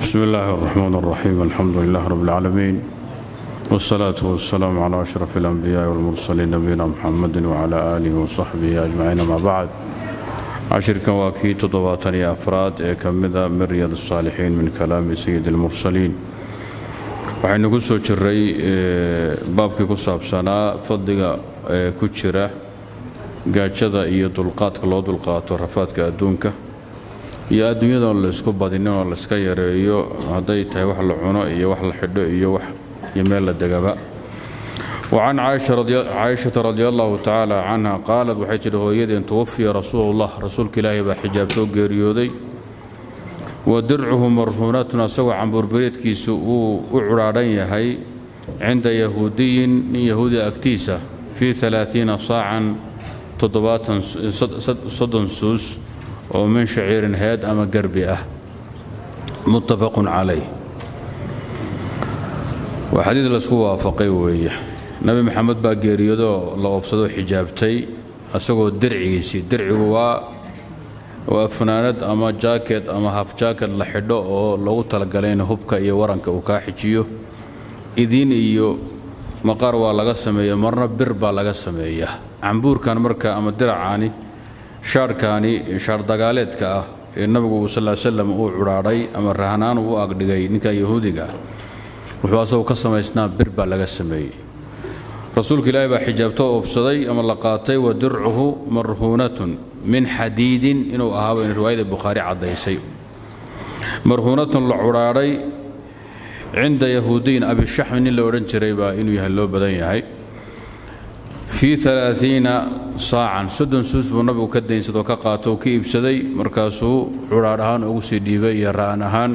بسم الله الرحمن الرحيم الحمد لله رب العالمين والصلاة والسلام على أشرف الأنبياء والمرسلين نبينا محمد وعلى آله وصحبه أجمعين ما بعد عشركا واكي تضباطني أفراد كمدا من رياض الصالحين من كلام سيد المرسلين waxaynu ku soo jiray baabkii ku saabsanaa fadliga ku jira gaajada iyo dulqaadka loo dulqaato rafaadka adduunka iyo adduunyadoo laysku badinin oo layska yareeyo hadday tahay wax la cuno iyo wax la xidho iyo wax iyo meel la degaba wacan caaishata radi allahu tacaala canha qaalad waxay tidhi hooyadeen tuwafiya rasuulullah rasuulka ilaahay baa xijaabtoo geeriyooday wa dircuhu marhuunatun asagoo cambuurbereedkiisu uu u cudhaadhan yahay cinda yahuudiyin nin yahuudi agtiisa fii alaaiina saacan soddon suus oo min shaciirin heed ama garbi ah muttafaqun calayh waa xadiid laysku waafaqay weeye nebi maxamed baa geeriyodoo la oobsadoo xijaabtay asagoo dircigiisii dircigu waa waa funaanad ama jaaket ama haf jaaket la xidho oo loogu talagalay in hubka iyo waranka uu kaa xijiyo idiin iyo maqaar waa laga sameeya marna bir baa laga sameeyaa cambuurkan marka ama diracaani shaarhkaani shaardagaaleedka ah ee nabigu uu sal slam uu cudhaadhay ama rahanaan uu agdhigay ninka yahuudiga ah wuxuu asagoo ka samaysnaa bir baa laga sameeyey rasuulka ilaahi baa xijaabto oobsaday ama la qaatay wa dircuhu marhuunatun min xadiidin inuu ahaaba in riwaayada bukhaari caddaysay marhuunatun la cudhaadhay cinda yahuudiyin abishaxmi nin la odhan jiray baa inuu yahay loo badan yahay fii alaaiina saacan soddon suus buu nabigu ka daynsadoo ka qaato ka iibsaday markaasuu cudhaadh ahaan ugu sii dhiibay iyo ra'an ahaan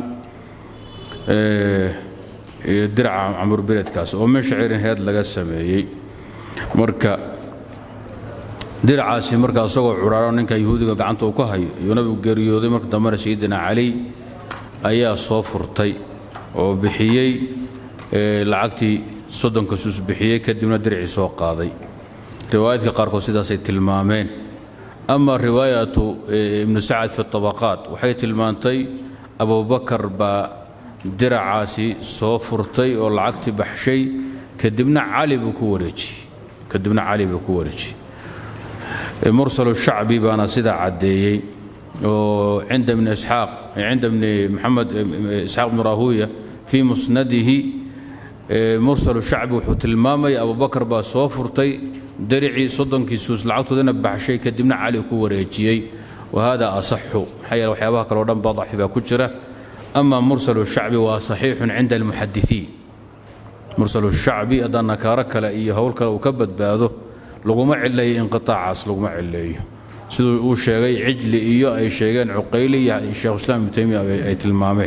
diraca camburbireedkaas oo min shaciirin heed laga sameeyey marka diracaasi marka asagoo cudhaadho ninka yahuudiga gacanta uu ka hayo iyuu nabigu geeriyooday marka dambena sayidina cali ayaa soo furtay oo bixiyey lacagtii soddonka suus bixiyey kadibna diricii soo qaaday riwaayadka qaarkood sidaasay tilmaameen ama riwaayatu ibnu sacad fi tabaqaat waxay tilmaantay abubakar baa diracaasi soo furtay oo lacagtii baxshay kadibna cali buu ku wareejiyey kadibna cali buu ku wareejiyey mursalu shacbi baana sidaa caddeeyey oo cinda ibni isxaaq cinda ibni maxamed isxaaq ibnu rahuya fii musnadihi mursalu shacbi wuxuu tilmaamaya abubakar baa soo furtay daricii soddonkii suus lacagtoodana baxshay kadibna cali ku wareejiyey wa hada asaxu maxaa yeele waxyaabaha kaleo dhan baa dacfi baa ku jira ama mursal shacbi waa saxiixun cinda almuxadisiin mursal shacbi haddaan nakaaro kale iyo howl kale uu ka badbaado laguma cileeyo inqiaacaas laguma cileeyo siduu uu sheegay cijli iyo ay sheegeen cuqayli iyo sheekhuislaam ibnu taymiya ay tilmaameen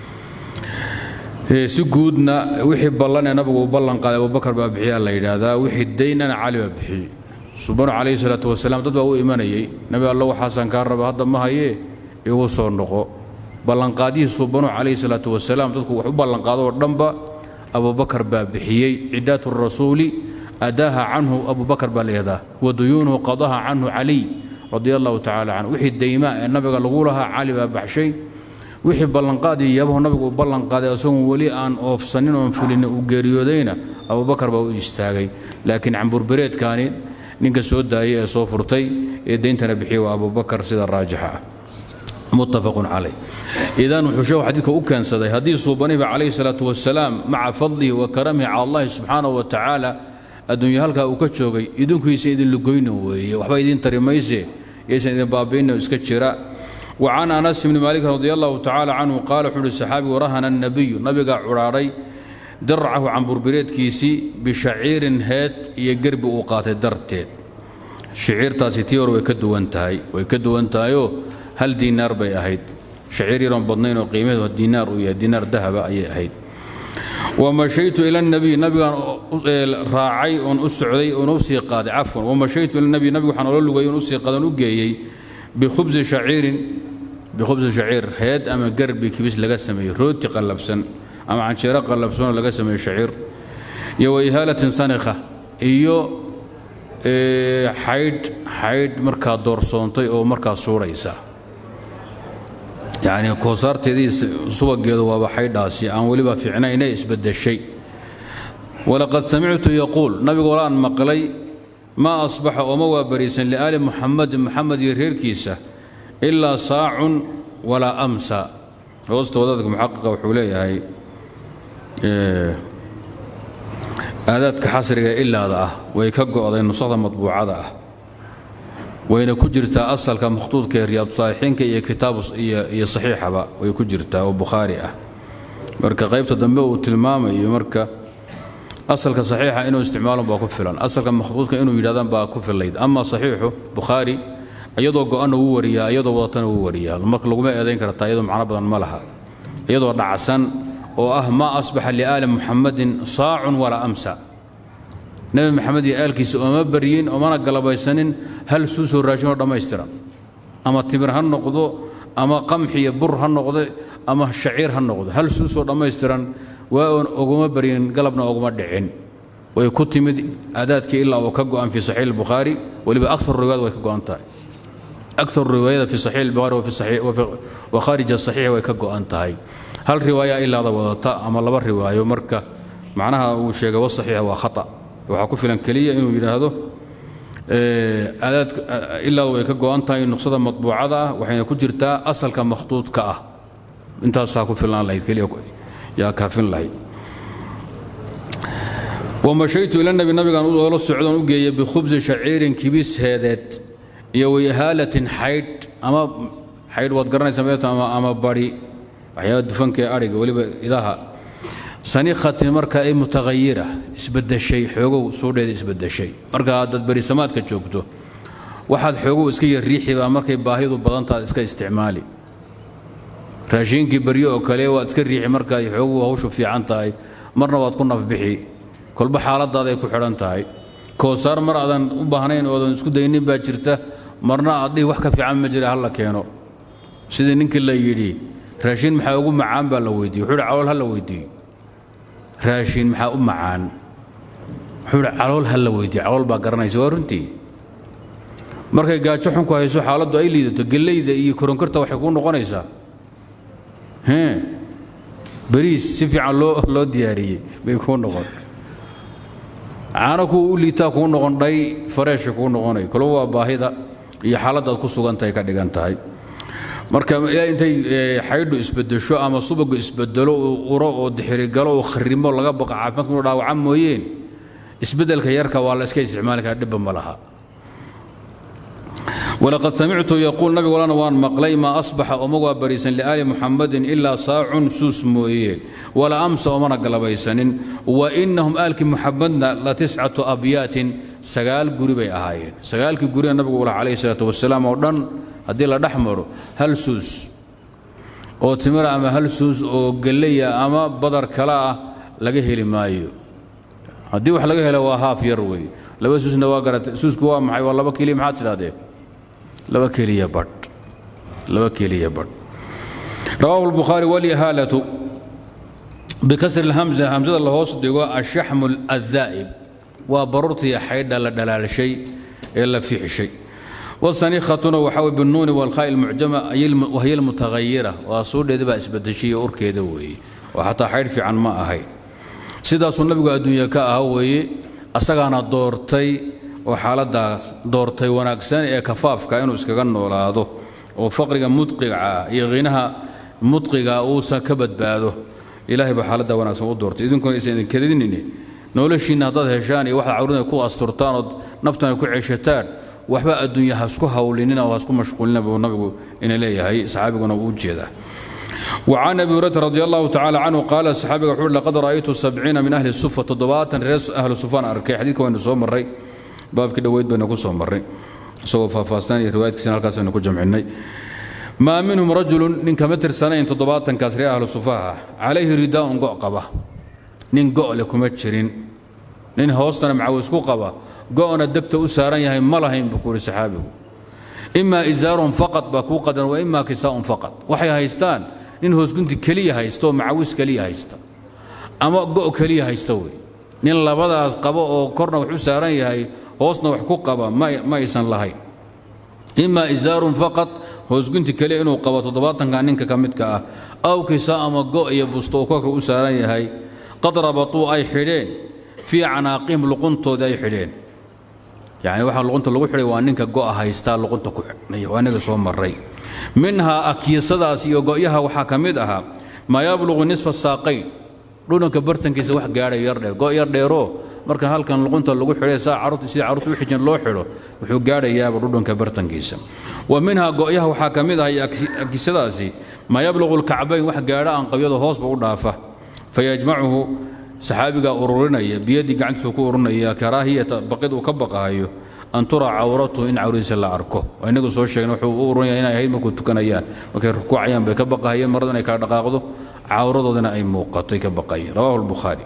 si guudna wixii ballanee nabigu uu ballan qaaday abubakar baa bixiyaa la yidhaahdaa wixii daynana cali baa bixiyey subanu calayhi salaatu wasalaam dad baa u imanayay nabi allo waxaasaan kaa raba hadda ma hayee igu soo noqo ballanqaadyihii subanu calayhi salaatu wasalaam dadku wax u ballanqaado oo dhanba abubakar baa bixiyey cidaatu rasuuli adaaha canhu abubakar baa layihahdaa wa duyuunuhu qadaha canhu caliy radia allahu tacaala canhu wixii daymaa ee nabiga lagu lahaa cali baa baxshay wixii ballanqaad iyo yaabahu nabigu uu ballanqaaday asagoon weli aan oofsanin oon fulin uu geeriyoodayna abubakar baa u istaagay laakiin camburbereedkaani ninka soo daayay ee soo furtay ee dayntana bixiyey waa abubakar sida raajixa ah muttafaqun calay idan wuxuu sheekhu xadiidka u keensaday haddii suubaniba calayhi salaatu wasalaam maca fadlihi wa karamihi cala allahi subxaanahu wa tacaala adduunya halkaa uu ka joogay idinkuisa idin lugoyna weeye waxba idiin tari mayse yaysan idin baabi'inna iska jira وcan anas bni maalik radi allahu tacaala canhu qaala wuxuu uhi saxaabigu rahana الnabiyu nabigaa cudhaadhay diracahu camburbireedkiisii bishaciirin heed iyo gerbi uu qaatay darteed shaciirtaasi tii hore way ka duwan tahay way ka duwan tahayoo hal diinaar bay ahayd shaciir yaroon badnayn oo qiimaheedu diinaar uu yahay diinaar dahaba ayay ahayd wamashaytu ila nabiy nabigaan raacay oon u socday oon u sii qaaday cafwan wamashaytu ila nabiy nabigu waxaan ola lugay oon u sii qaaday oon u geeyey bikhubsi shaciirin bikhubsi shaciir heed ama garbi kibis laga sameeyey rooti qallabsan ama canjeero qallabsanoo laga sameeyey shaciir iyo wa ihaalatin sanikha iyo xaydh xaydh markaa doorsoontay oo markaa suuraysa yacni koosaarteedii subageedu waaba xaydhaasi aan weliba fiicnayne isbedeshay walaqad samictu yaquul nabigu walaan maqlay maa asbaxa ooma waa bariisan liaali muxamadin muxamed iyo reerkiisa ilaa saacun walaa amsa hoostooda dadka muxaqiqa wuxuu leeyahay aadaadka xasriga ilaada ah way ka go'day nusakda matbuucada ah wayna ku jirtaa asalka makhtuudka ee riyaadu saalixiinka iyo kitaabu iyo saxiixaba way ku jirtaa oo bukhaari ah marka qaybta dambe uu tilmaamayo marka asalka saxiixa inuu isticmaalon baa ku filan asalka makhtuudka inuu yidhahdaan baa ku filayd ama saxiixu bukhaari iyadoo go'anna wuu wariyaa iyadoo wadatana wuu wariyaa marka laguma eedayn kartaa iyadoo macno badan ma laha iyadoo dhacsan oo ah maa asbaxa liaali muxamadin saacun walaa amsa nebi maxamed iyo aalkiisa ooma baryin oomana galabaysanin hal suusoo raashinoo dhammaystiran ama timir ha noqdo ama qamxi iyo bur ha noqdo ama shaciir ha noqdo hal suusoo dhammaystiran waa oon oguma baryin galabna oguma dhicin way ku timid aadaadkii ilaa uu ka go'an fii saxiix albukhaari weliba aktar riwaayad way ka go'an tahay aktar riwaayada fi saxiix albukhaari wa khaarij asaxiix way ka go'an tahay hal riwaaya ilaada wadata ama laba riwaayo marka macnaha uu sheegay wasaxiixa waa khata waxaa ku filan keliya inuu yidhaahdo aadaad ilaadu way ka go'an tahay nuqsada matbuucada ah waxayna ku jirtaa asalka makhtuudka ah intaasaa ku filnaan lahayd keliya yaa kaafin lahayd wamashaytu ila nabi nabigaan oola socdoon u geeyey bikhubsi shaciirin kibis heedeed iyo waihaalatin xaydh ama xaydh waad garanaysaa meeto ama bari waxyaaba dufanka ee adhiga weliba idaha sanikhatin marka ay mutahayira isbedeshay xoogow suudheeda isbedeshay marka haddaad berisamaadka joogto waxaad xoogow iska yarriixibaa markay baahidu badantaad iska isticmaali raashiinkii baryo oo kale waad iska riixi markaad xoogow hawshu fiican tahay marna waad ku nafbixi kolba xaaladaaday ku xidhan tahay koosaar mar aadan u baahnayn oodan isku daynin baa jirta marna aad dhihi wax ka fiican ma jira halla keeno sidii ninkii la yidhi raashiin maxaa ugu macaan baa la weydiiye wuxuu hi calool ha la weydiiyo raashiin maxaa u macaan wuxuu hi calool ha la weydiiyo calool baa garanaysa waa runtii markay gaajo xun ku hayso xaaladdu ay liidato gellayda iyo koronkarta waxay kuu noqonaysaa hee bariis si fiican loo loo diyaariyey bay kuu noqon caano kuwa u liitaa kuu noqon dhay fareesha kuu noqonay kolba waa baahida iyo xaaladdaad ku sugantahay ka dhigan tahay marka ilaa intay xaydhu isbedesho ama subagu isbedelo uu uro oo dixirigalo uu kharimo laga baqa caafimaadka inuu dhaawaca mooyeen isbeddelka yarka waa la iska isticmaali karaa dhibba ma laha walaqad samictu yaquul nabigu walana waan maqlay maa asbaxa oma waa bariisan liaali muxamadin ilaa saacun suus mooyee wala amsa omana galabaysanin wa innahum aalkii muxamadna la tiscatu abyaatin sagaal guri bay ahaayeen sagaalkii guriga nabigu ulaha calayhi salaatu wasalaam oo dhan haddii la dhex maro hal suus oo timira ama hal suus oo gelleya ama badar kale ah laga heli maayo haddii wax laga helo waa haaf yar wey laba suusna waa garata suusku waa maxay waa laba keliya maxaad tidhahdeen laba keliya badh laba keliya badh rawaahu albukhaari walyahaalatu bikasri alhamza hamsada la hoos dhigo ashaxmu addaa'ib waa baruurtii xaydha la dhalaalshay ee la fixishay wasanikhatuna waxaa wey binuuni walkhaa ilmucjama wahiya almutahayira waa suudheeda baa isbedeshay iyo urkeeda weeye oo xataa xaydh fiican ma ahayn sidaasuu nabigu adduunya ka aha weeye asagaana doortay oo xaaladaas doortay wanaagsan ee kafaafka inuu iskaga noolaado oo faqriga mudqiga iyo khinaha mudqiga uusan ka badbaado ilaahay baa xaaladda wanaagsan u doortay idinkuna aysan idin kadinine noloshiinna haddaad heshaan iyo waxaad cawrina ku asturtaan ood naftana ku ceshataan waxba adduunya hasku hawlinina oo hasku mashquulina buu nabigu ina leeyahay saxaabiguna uu u jeedaa وعن أبي هريرة رضي الله تعالى عنه قال الصحابي وحول لقد رأيت سبعين من أهل الصفة تضباطا رئيس أهل الصفان أركي حديث وين سو مري باب كده ويد بين سو مري سو فافاستاني رواية كسين هالكاس إنه جمعني ما منهم رجل من كمتر سنين تضباطا كاسري أهل الصفاها عليه رداء قعقبة نين قع لكم أتشرين نين هوستنا معوز قبة قعنا الدكتة أسارين يهي ملهين بكور صحابه إما إزار فقط باكو قدر وإما كساء فقط وحي هايستان nin hoosgunti keliya haysto macawis keliya haysta ama go' keliya haysta wey nin labadaas qabo oo korna wax u saaran yahay hoosna wax ku qaba ma aysan lahayn ima isaarun faqad hoosgunti keliya inuu qabo toddobaatanka ninka ka midka ah aw kisa ama go iyo busto uu korka u saaran yahay qad rabatuu ay xidheen fii canaaqihim luquntoodii ay xidheen yani waxaa luqunta lagu xidhay waa ninka go'a haystaa luqunta ku xidhnay waa inaga soo maray minhaa akiisadaas iyo go'yaha waxaa ka mid ahaa maa yabluqu nisfa saaqayn dhudhanka bartankiisa wax gaadhay yar dheer go' yar dheeroo marka halkan luqunta lagu xidhay saa carruurta sida carruurta u xijin loo xidho wuxuu gaadhayaaba dhudhanka bartankiisa wa minhaa go'yaha waxaa ka mid ah iyo akiisadaasi maa yabluqu lkacbayn wax gaadha aan qabyada hoosba u dhaafa fayajmacuhu saxaabigaa ururinaya biyadii gacantiisu ku ururinaya karaahiyata baqid uu ka baqaayo an turaa cawratu in cawradiisa la arko waa inagu soo sheegna wuxuu u ururinaya inay ahayd markuu tukanayaan markay rukuucayaan bay ka baqahayeen maradu inay kala dhaqaaqdo cawradoodina ay muuqato ay ka baqayeen rawahu albukhaari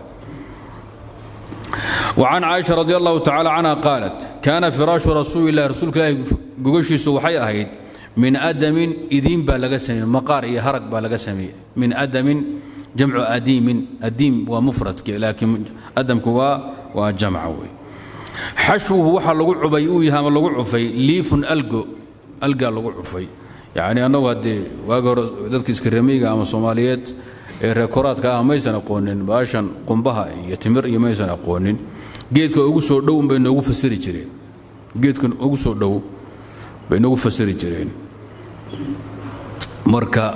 وعن عائشة رضي الله تعالى عنها قالت كان فراش رسول الله رسول الله قوشيس وحي أهيد من أدم إذين بالغسمي مقار يهرق بالغسمي من أدم جمع أديم أديم ومفرد لكن أدم كوا وجمع حشوه وحا لغو عبي ويها ما لغو عفي ليف ألقو ألقى لغو عفي يعني أنا ودي واقر ذلك اسكرميغا أما صوماليات reekoraadka ah maysan aqoonin baashan qumbaha iyo timir iyo maysan aqoonin geedka ugu soo dhow bay noogu fasiri jireen geedkan ugu soo dhow bay noogu fasiri jireen marka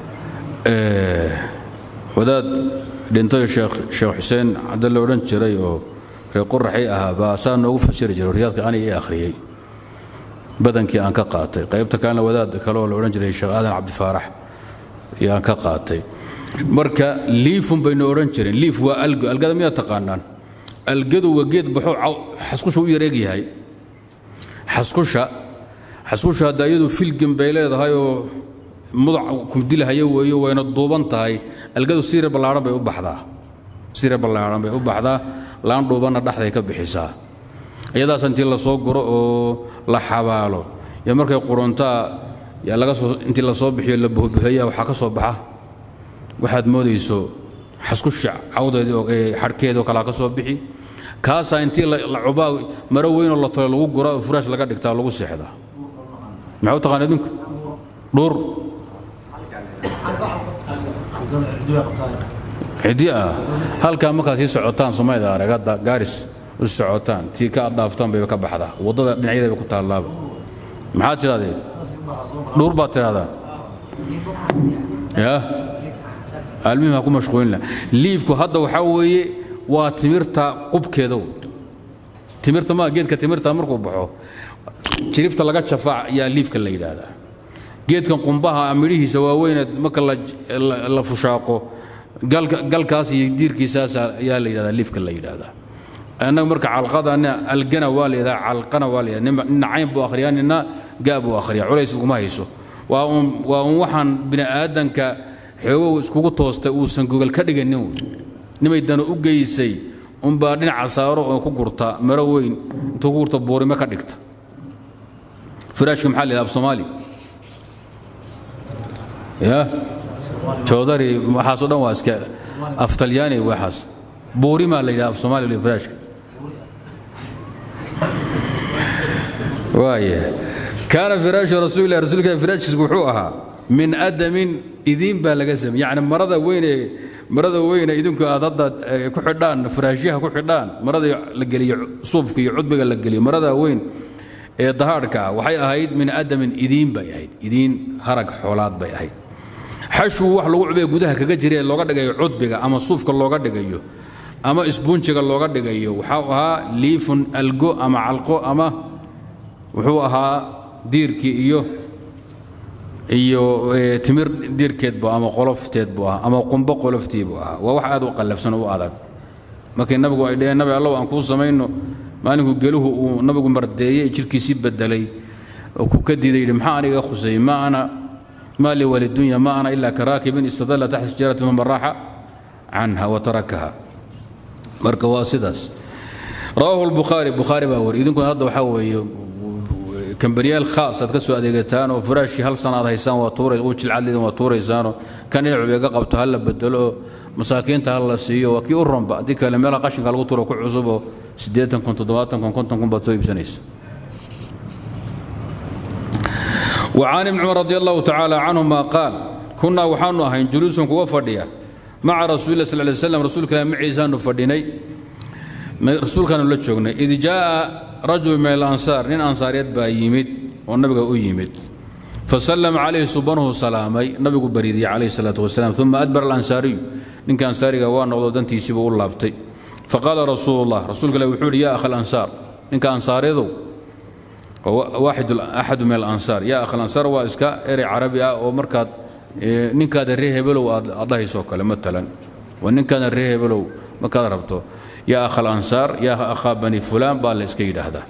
wadaad dhintay sheekh sheekh xuseen cadde la odhan jiray oo reer qoraxay ahaa baa saa noogu fasiri jiray riyaadka ani ii akhriyey badankii aan ka qaatay qaybta kalena wadaad kale oo la odhan jiray sheekh aadan cabdifaarax iyo aan ka qaatay marka liifun baynu odhan jireen liif waa algo algada miyaad taqaanaan algadu waa geed baxo xaskusha u yareeg yahay xaskusha xaskusha hadda iyadu filgin bay leedahay oo mudac kumdilahayo weeyo wayna duuban tahay algadu siire ballaaran bay u baxdaa siire ballaaran bay u baxdaa laan dhuubanna dhexday ka bixisaa iyadaas intii la soo guro oo la xabaalo iyo markay quruntaa yaa laga soo intii la soo bixiyo la buhbuheeya waxaa ka soo baxa waxaad moodayso xaskusha cawdeedii ee xadhkeedoo kalaa ka soo bixi kaasaa intii la cubaa maro weynoo la talo lagu guraa oo furaash laga dhigtaa lagu seexdaa maxaa u taqaan idinku dhuur xidi ah halkaa markaad sii socotaan somayda arag hadda gaaris u socotaan tii ka adhaaftaan bayba ka baxdaa waddada dhinacyadeeba ku taallaaba maxaad tidhahdeen dhuur baad tidhahdaa yaa almihim ha ku mashquulina liifku hadda waxaa weeye waa timirta qubkeeda timirta ma geedka timirta markuu baxo jirifta laga jafaac yaa liifka la yidhaahdaa geedkan qumbaha midhihiisa waaweyne marka la fushaaqo galkaas iyo diirkiisaas ayaa la yidhahdaa liifka la yidhaahdaa annaga marka calqadana algana waa la yidhahdaa calqana waa la yidhahdaa nina cayn buu akhriyaa nina gaa buu akhriyaa culays uguma hayso waa un waa un waxaan bini aadanka xoogow iskugu toostay uusan gogol ka dhiganin nimay dana u geysay unbaa dhinaca saaro oo ku gurta maro weyn intuu ku gurta buurime ka dhigta firaashka maxaa la yidhaha af soomaali ya joodari waxaasoo dhan waa iska af talyaani waxaas buurimaa la yidhaha af soomaali firaashka waaya kaana firaashu rasuulilah rasuulka firaashkiis wuxuu ahaa min adamin idiin baa laga samey yacni marada weyne marada weyne idinku aad hadda ku xidhaan firaashyaha ku xidhaan marada la geliyo suufka iyo cudbiga la geliyo marada weyn ee dahaadhka ah waxay ahayd min adamin idiin bay ahayd idiin harag xoolaad bay ahayd xashwu wax lagu cubee gudaha kaga jira ee looga dhigayo cudbiga ama suufka looga dhigayo ama isbuunjiga looga dhigayo waxau ahaa liifun algo ama calqo ama wuxuu ahaa diirkii iyo iyo timir diirkeed bu ama qolofteed buu ahaa ama qumbo qoloftii buu ahaa waa wax aad u qallafsan oo u adag markii nabigu ay dheheen nabi allow aan kuu samayno maalinkuu geluhu uu nabigu mardeeyey jirkiisii bedelay oo ku ka diiday yidhi maxaa aniga khusayey ma ana ما لي وللدنيا ما أنا إلا كراكب استظل تحت شجرة ثم راح عنها وتركها مركا واسداس رواه البخاري بخاري باور إذن كنت هذا وحوي كمبريال خاص تكسو أديقتان وفراشي هل سنة هيسان وطوري وجه العدد وطوري سانو كان يلعب يقبت هلا بدلو مساكين هلا سيو وكي أرم بعدك لما يلا قشن قال وطورو كل عصبه سديتن كنت دواتن كنت كنت كنت بطيب سنيس وعن ابن عمر رضي الله تعالى عنهما قال كنا وحانو أهين جلوس كوا فرديا مع رسول الله صلى الله عليه وسلم رسول الله معيسان فرديني رسول كان لتشوغني إذ جاء رجل من الأنصار نين أنصاريات با يمد والنبي أو يمد فسلم عليه سبحانه سلامي النبي بريدي عليه الصلاة والسلام ثم أدبر الأنصاري إن كان أنصاري قوان نغضو دنتي سيبه الله بتي فقال رسول الله رسول الله وحول يا أخ الأنصار إن كان أنصاري ذو واحد أحد من الأنصار يا أخ الأنصار وإسكا إري عربي أو مركات نين كان الريه بلو أضاهي سوكا مثلا ونين كان الريه بلو ما كان ربطه يا أخ الأنصار يا أخا بني فلان بال إسكيد هذا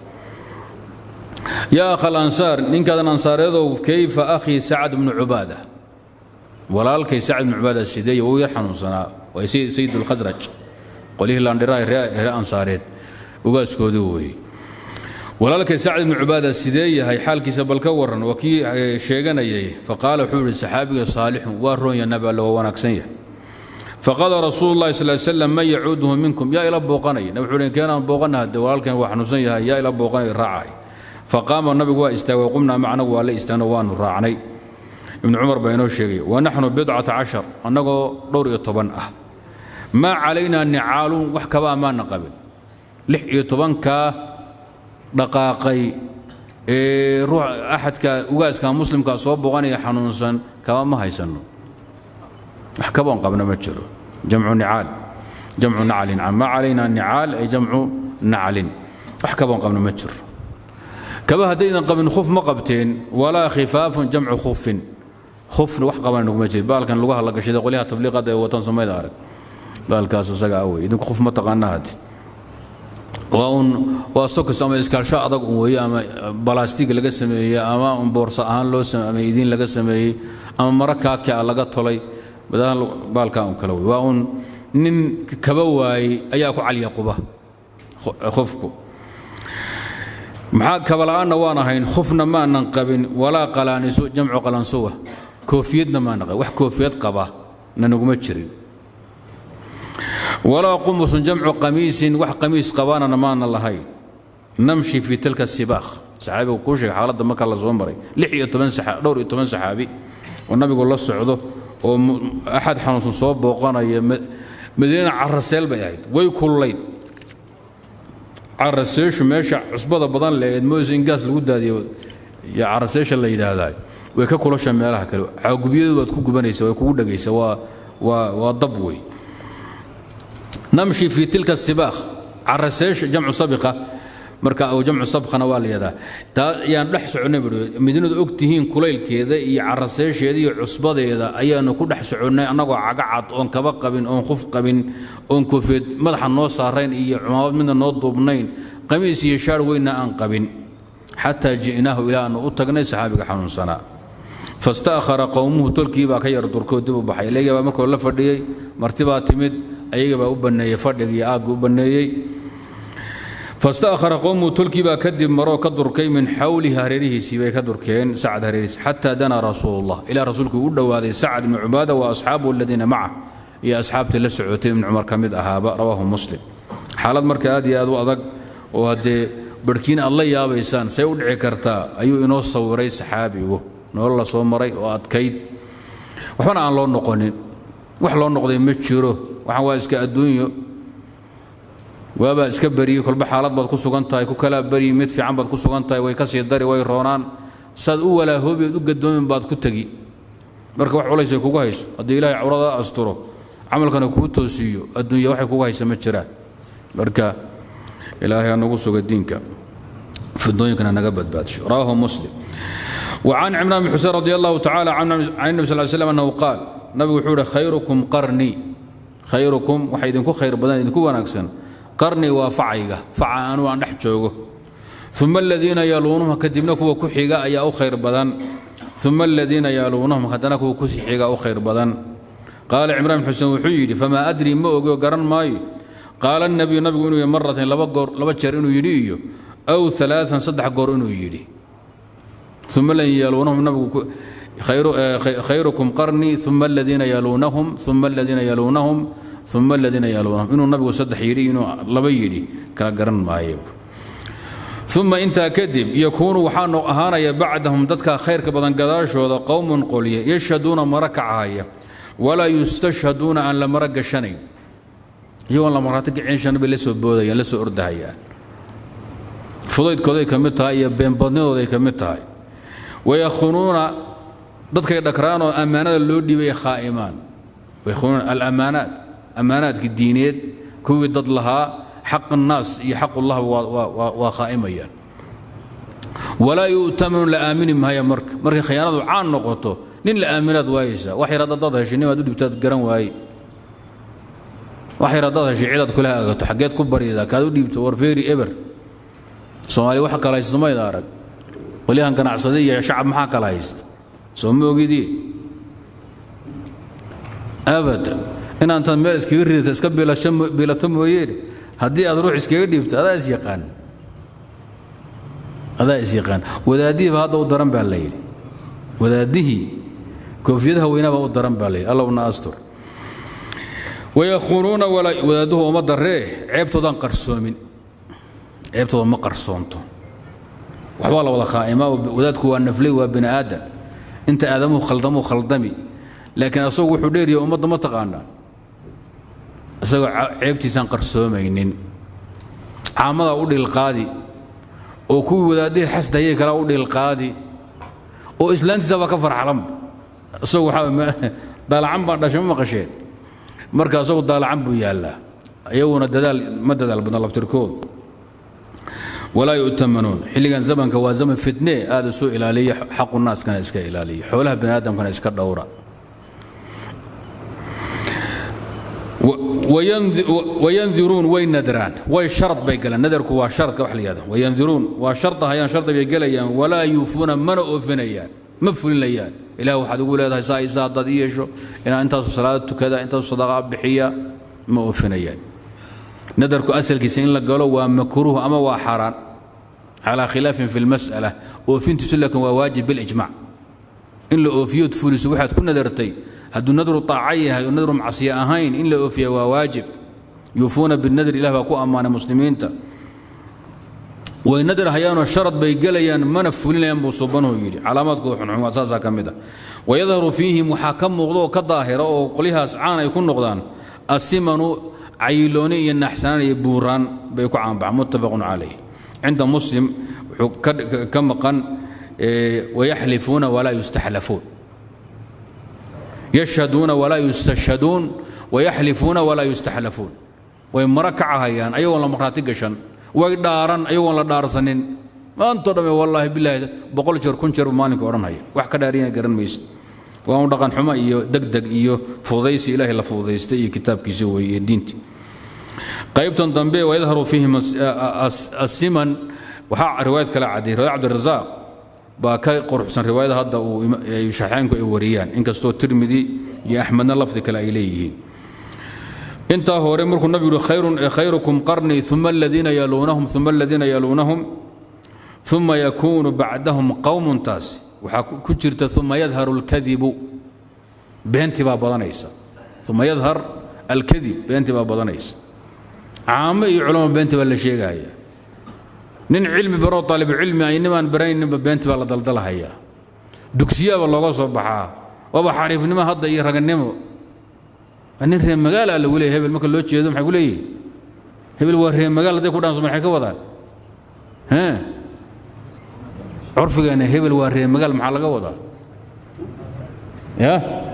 يا أخ الأنصار نين كان الأنصار يذو كيف أخي سعد بن عبادة walaalkay sacd bn cubaada sideeye wuu yar xanuunsanaa waa sayid ulkhadraj qolihii laandhiraa hre ansaareed ugaaskoodii weeye walaalkay sacd ibnu cubaada sidee yahay xaalkiisa bal ka waran waa kii sheeganayay faqaala wuxuu yihi saxaabiga saalixun waa roonya nabi alle waa wanaagsan yahay faqaala rasuulu llahi sal slam man yacuuduhu minkum yaa ila booqanaya nabi wuxuu keenaan booqana de walaalkan waa xanuunsan yahay yaa ila booqanaya raacay faqaama nabigu waa istaagay qumnaa macnagu waa la istaagno waanu raacnay ibnu cumar baa inoo sheegay wanaxnu bidcata cashar annagoo dhowr iyo toban ah maa calaynaa nicaalun wax kaba amaana qabin lix iyo tobankaa dhaqaaqay ee ruux axadka ugaaska muslimka soo boqanaya xanuunsan kaba ma haysanno wax kaboon qabna ma jiro jamcu nicaal jamcu naclin maa calaynaa nicaal ay jamcu naclin wax kaboon qabna ma jiro kaba haddaydan qabin khuf ma qabteen walaa khifaafun jamcu khufin khufna wax qaban nuguma jiro baalkan lugaha la gashada qolyaha tabliiqada ee watan somayda arag baalkaas isaga awey idinku khuf ma taqaanaa haddi waa un waa sokis ama iskaalsho adag un weeye ama balaastig laga sameeyey ama un boorsa ahaan loo ama idiin laga sameeyey ama maro kaaki a laga tolay badaha baalkaa un kale wey waa un nin kaba waayey ayaa ku calya quba khufku maxaa kabala'aanna waan ahayn khufna maanan qabin walaa qalaaniso jamcu qalansuwa koofiyadna maana qabin wax koofiyad qaba na naguma jirin walaa qumusun jamcu qamiisin wax qamiis qabaanana maana lahayn namshi fii tilka sibaakh saxaabigu kuu sheegay xaaladda marka la soo maray lix iyo toban dhowr iyo toban saxaabi oo nabigu la socdo oo axad xanuunsan soo booqanaya madiina caraseel bay ahayd way kullayd caraseeshu meesha cusbada badan leeed moyse in gaas lagu daadiyo iyo caraseesha la yidhaahdaa way ka kulasha meelaha kale caagubyadu waad ku gubanaysa way kugu dhegaysa waa waa waa dab wey namshi fii tilka sibaakh caraseesha jamcu sabiqa marka oo jamcu sabkhana waa la yidhahdaa taa ayaan dhex soconnay bui madiinadu og tihiin kulaylkeeda iyo caraseesheeda iyo cusbadeeda ayaanu ku dhex soconnay annagoo cagacad oon kaba qabin oon khuf qabin oon koofeed madaxa noo saarayn iyo cumaamad midna noo duubnayn qamiis iyo shaar weynna aan qabin xataa ji'naahu ilaa aanu u tagnay saxaabiga xanuunsanaa fasta'khara qowmuhu tolkii baa ka yar durkoo dib u baxay ilayga baa markoo la fadhiyey martibaa timid ayaga baa u banneeyey fadhiga iyo aagga u banneeyey fasta'khara qowmuhu tolkii baa kadib maroo ka durkay min xawlihi hareerihiisii bay ka durkeen sacad hareerihiisi xataa danaa rasuulullah ilaa rasuulkuu u dhowaaday sacad ibnu cubaada wa asxaabu aladiina maca iyo asxaabtii la socotay ibnu cumar ka mid ahaaba rawaahu muslim xaalad marka aad iyo aad u adag oo haddee barhkiin aad la yaabaysaan say u dhici kartaa ayuu inoo sawiray saxaabigu nolol la soo maray oo adkayd waxbana aan loo noqonin wax loo noqday ma jiro waxaan waa iska adduunyo waabaa iska beriyey kolba xaalad baad ku sugan tahay ku kalaa beryi mid fiican baad ku sugan tahay way ka sii dari way roonaan saad u walaahoobied u gadoomin baad ku tegi marka wax culaysay kugu hayso haddii ilaahay cawrada asturo camalkana kuu toosiiyo adduunya waxay kugu haysa ma jiraan marka ilaahay ha nagu suga diinka fidooyinkana naga badbaadsho rawaahu muslim وعن عمران بن حسين رضي الله تعالى عن النبي صلى الله عليه وسلم أنه قال نبي وحوله خيركم قرني خيركم وحيدنكو خير بدن إذنكو ونكسن قرني وفعيقة فعا أنو أن نحجوغو ثم الذين يلونهم كدبنا كوا كحيقة أي أو خير بدن ثم الذين يلونهم كدنا كوا كسحيقة أو خير بدن قال عمران بن حسين وحيدي فما أدري ما أقول قرن ماي قال النبي نبي إنه مرة لبقر لبجر إنه يريو أو ثلاثا صدح قر إنه يري ثم الذين يلونهم نبي خير خيركم قرني ثم الذين يلونهم ثم الذين يلونهم ثم الذين يلونهم إنه النبي صدح يري إنه لبا يري كلا قرن ما يب uma intaa kadib yakuunu waxaa ahaanaya bacdahum dadka khayrka badan gadaashooda qowmun qolye yashhaduuna mara kacahaya walaa yustashhaduuna aan la mara gashanayn iyagoon la marhaati kicinshan bay la soo boodayaan la soo ordahayaan fudaydkooday ka mid tahay iyo beenbadnidooday ka mid tahay wayakhunuuna dadkay dhakraanoo ammaanada loo dhiibay khaa'imaan wayakhunuuna alamaanaat ammaanaadkii diineed kuwii dad lahaa xaq annaas iyo xaqullah waa khaa'imayaan walaa yu'tamanu la aamini maayo marka markay khiyaanadu caan noqoto nin la aaminaad waayeysaa wax yar haddaad heshay nimaad u dhibtaad garan waaye wax yar haddaad heshay cidaad kula agato xaggeed ku barydaa kaad u dhiibto warfeeri eber soomaaliya waxa kala haysta somayda arag qolyahan ganacsada iyo shacab maxaa kala haysta soo ma ogidii abadan inaantaad meel iskaga ridata iska biilato mooyeene haddii aad ruux iskaga dhiibto adaa is yaqaan adaa is yaqaan wadaaddihiiba hadda u daran baa la yidhi wadaadihii koofiyadaha weynaabaa u daran baa la yidhi allowna astur wayakhunuuna wadaadduhu uma darree ceebtoodaan qarsoomin ceebtooda ma qarsoonto waxbaa la wada khaa'imaa wadaadku waa naflay waa bini aadan inta aadamuhu khaldamuu khaldami laakiin asagu wuxuu dheeriya ummadda ma taqaanaa isagoo ceebtiisaan qarsoomaynin caamadaa u dhilqaadi oo kuwii wadaadihii xasdayay kalaa u dhilqaadi oo islaantiisa baa ka farxalanba isagu waxaa daalacan baan dhashay ma maqasheen marka isagu daalacan buu yaallaa iyaguna dadaal ma dadaal badna laftirkoodu walaa yu'tamanuun xilligan zamanka waa zaman fitne aad isu ilaaliya xaqu naaskana iska ilaaliya xoolaha bini aadamkana iska dhowra wayandiruun way nadraan way sharad bay galaan nadarku waa sharadka wax la yihahda wayandiruun waa shardahayaan shardi bay gelayaan walaa yuufuuna mana oofinayaan ma fulinayaan ilaah waxaad ugu leedahay saa isa haddaad ii yeesho inaan intaasu salaada tukada intaasu sadaqa bixiya ma oofinayaan nadarku asalkiisa in la galo waa makruuh ama waa xaaraan calaa khilaafin fi lmas'ala oofintiisu laakiin waa waajib bilijmac in la oofiyood fuliso waxaad ku nadartay hadduu nadru taaca yahay oo nadru macsiya ahayn in la oofiya waa waajib yuufuuna binadr ilah baa ku ammaanay muslimiinta way nadar hayaanoo sharad bay gelayaan mana fulinayaan buu subanuhu yidhi calaamaadkooda xunxumaad saasaa ka mid ah wayadharu fiihim waxaa ka muuqda oo ka daahira oo qolyahaas caan ay ku noqdaan asimanu cayilooni iyo naxsanaan iyo buuraan bay ku caanbaxan muttafaqun calayh cinda muslim wuxuu ka maqan wayaxlifuuna walaa yustaxlafuun yashhaduuna walaa yustashhaduun wayaxlifuuna walaa yustaxlafuun way mara kacahayaan ayagoon la markhaati gashan way dhaaran ayagoon la dhaarsanin maantoo dhamme wallaahi bilaahi boqol jeer kun jeer buu maalinka odhanhaya wax ka dhaariyana garan maysid waa un dhaqan xumo iyo degdeg iyo fududaysi ilaahay la fududaystay iyo kitaabkiisa weeye iyo diintii qaybtan dambe wayadharu fiihim asiman waxaa riwaayad kale cadiyay riwaayad cabdirasaaq baa ka quruxsan riwaayada hadda uu shaxeynku ay wariyaan inkastoo tirmidi iyo axmedna lafdi kale ay leeyihiin intaa hore markuu nabigu yihi khayrukum qarnii uma aladiina yaluunahum uma aladiina yaluunahum uma yakuunu bacdahum qowmun taasi waxaa ku jirta uma yadharu alkadibu beentii baa badanaysa uma yadhar alkadib beentii baa badanaysa caamo iyo culamo beentii baa la sheegaya nin cilmi baroo aalibcilmi ay nimaan barayninba beentii baa la daldalhayaa dugsiyaaba looga soo baxaa waaba xariifnimo hadda iyo raganimo nin reer magaala lagu leeya hebel marka loo jeedo maxay ku leeyihin hebel waa reer magaal hadday ku dhaanso maxay ka wadaan curfigeena hebel waa reer magaal maxaa laga wadaa ya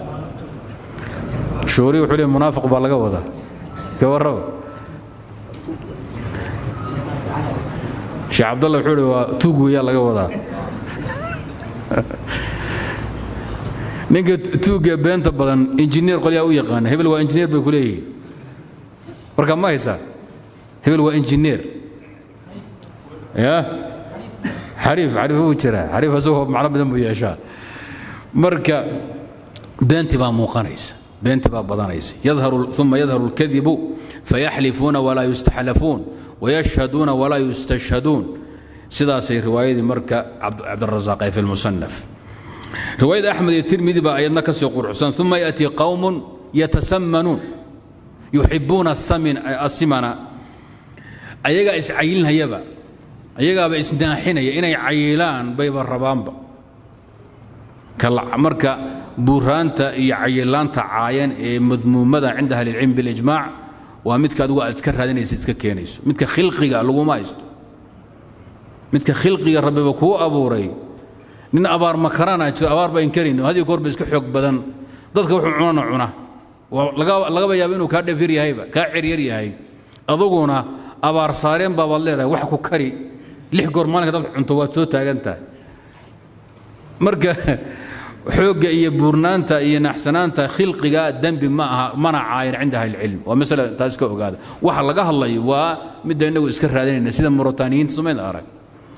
shoori wuxuu leey munaafiq baa laga wadaa ka warraba sheekh cabdalla wuxuu hi waa tuug weeyaa laga wadaa ninka tuugga beenta badan injineer qolyaa u yaqaana hebel waa injineer bay ku leeyihiin marka ma haysaa hebel waa injineer ya xariif xariif wuu jiraa xariif asagoo macno badan buu yeeshaa marka beentii baa muuqanaysa beentii baa badanaysa yadharu uma yadharu اlkadibu fayaxlifuuna walaa yustaxlafuun wayashhaduuna walaa yustashhaduun sidaasay riwaayadii marka cabdirasaaq ee fi lmusanaf riwaayada axmed iyo tirmidi baa ayadna ka sii quruxsan uma yaأtii qowm yatasamanuun yuxibuuna asimana ayagaa iscayilinhayaba ayagaaba isnaaxinaya inay cayilaan bayba rabaanba marka buuraanta iyo cayilaanta caayan ee madmuumada cinda ahlilcilm bilijmaac waa midka adigu aad iska raadinaysa iska keenayso midka khilqiga laguma haysto midka khilqiga rabbiba kuu abuuray nin abaar makarana jiro abaar ba inkarin hadiyo goorba iska xoog badan dadka wuxuu cunana cuna lagaba yaaba inuu kaa dhafir yahayba kaa ceryar yahay aduguna abaar saareen baabaad leedahay wax ku kari lix goor maalinka dad cunto waad soo taagan tahay marka xoogga iyo buurnaanta iyo naxsanaanta khilqiga dembi ma aha mana caayan cinda ahlicilm waa masala taas ka ogaada waxa laga hadlayo waa midda innagu iska raadinayna sida muritaaniyiinta sumayn arag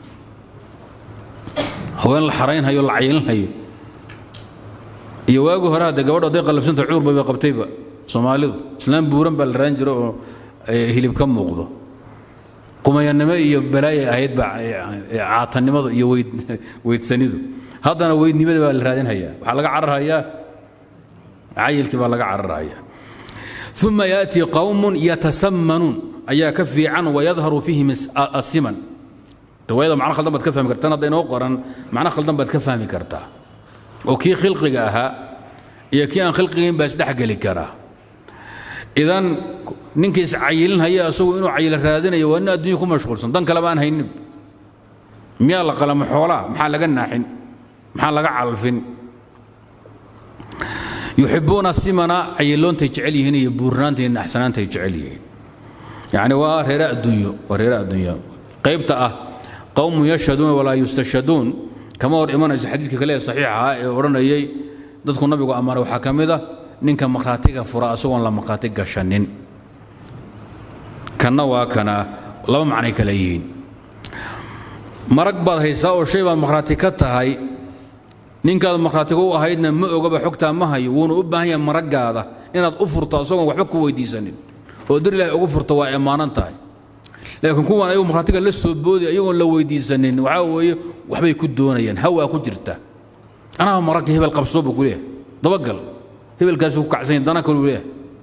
haween la xaraynhayo la cayilinhayo iyo waagi hore hadde gabadho hadday qallabsanta cuur bayba qabtayba soomaalidu islaam buuran baa la raan jiro oo hilib ka muuqdo qumayannimo iyo balaayay ahaydba caatannimadu iyo weydsanidu haddana weydnimada baa la raadinhayaa waxaa laga cararhayaa cayilkii baa laga cararhayaa uma yaatii qowmun yatasammanuun ayaa ka fiican wayadharu fiihim asiman riwaayada macno khaldan baad ka fahmi kartaa hadda inoo qoran macno khaldan baad ka fahmi kartaa oo kii khilqiga ahaa iyo kii aan khilqigayn baa isdhexgeli karaa idan ninkii iscayilinhaya asagu inuu cayilo raadinayo waa nin adduunya ku mashquulsan dan kaleba aan haynin miyaa la qalamo xoolaa maxaa laga naaxin maxaa laga calfin yuxibuuna simana cayiloontay jecel yihiin iyo buurnaanta iyo naxsanaantay jecel yihiin yacni waa reere adduunyo waa reere adduunya qaybta ah qowmun yashhaduuna walaa yustashhaduun kama hor imanayso xadiidka kale ee saxiixa ah ee odhanayay dadku nabigu ammaanay waxaa ka mid a ninka markhaatiga fura asagoon la markhaati gashanin kanna waa kana laba macnay kale yihiin marag baad haysaa oo shay baad markhaati ka tahay ninkaad markhaatiga u ahaydna ma ogaba xogtaa ma hayo wuuna u baahan yahay maraggaada inaad u furto asagoon waxba ku weydiisanin oo dir ilaahay ugu furto waa ammaanan tahay laakiin kuwan ayagu markhaatiga la soo boodi ayagoon la weydiisanin waxaa weeye waxbay ku doonayaan hawaa ku jirta anaa maragga hebel qabsoo buu ku leeyahay dabagal hebelkaasuu ku kacsanya dana kaluu leeyahay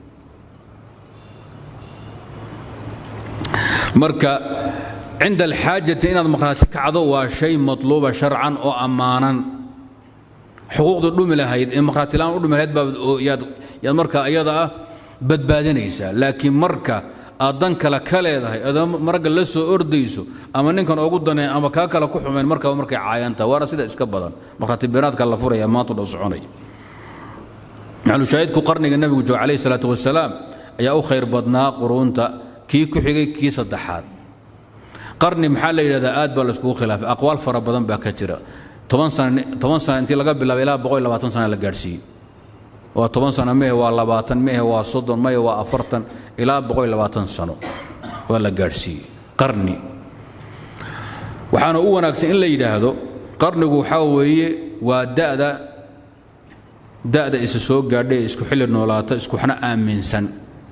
marka cinda alxaajati inaad markhaati kacdo waa shay matluuba sharcan oo ammaanan xuquuqda dhumi lahayd ee markhaatilaan u dhumi lahayd baa yaad markaa iyada ah badbaadinaysaa laakiin marka aad dan kale ka leedahay adoo maragga la soo ordayso ama ninkan ogu daneen ama kaa kale ku xumayn markaba markay caayantaha waana sida iska badan markhaati beenaadka la furaya maanta dhow soconaya maxalushaahidku qarniga nebigu jooga calayhi salaatu wasalaam ayaa u khayr badnaa quruunta kii ku xigay kii saddexaad qarni maxaa la yidhahdaa aad baa laiskugu khilaafay aqwaal fara badan baa ka jira toban sana toban sana intii laga bilaabay ilaa boqol iyo labaatan sana la gaadhsiiyey waa toban sano mehe waa labaatan mehe waa soddon mehe waa afartan ilaa boqol iyo labaatan sano waa la gaadhsiiyey qarni waxaana u wanaagsan in la yidhaahdo qarnigu waxaa weeye waa da'da da'da isa soo gaadhay ee isku xilli noolaata iskuxna aaminsan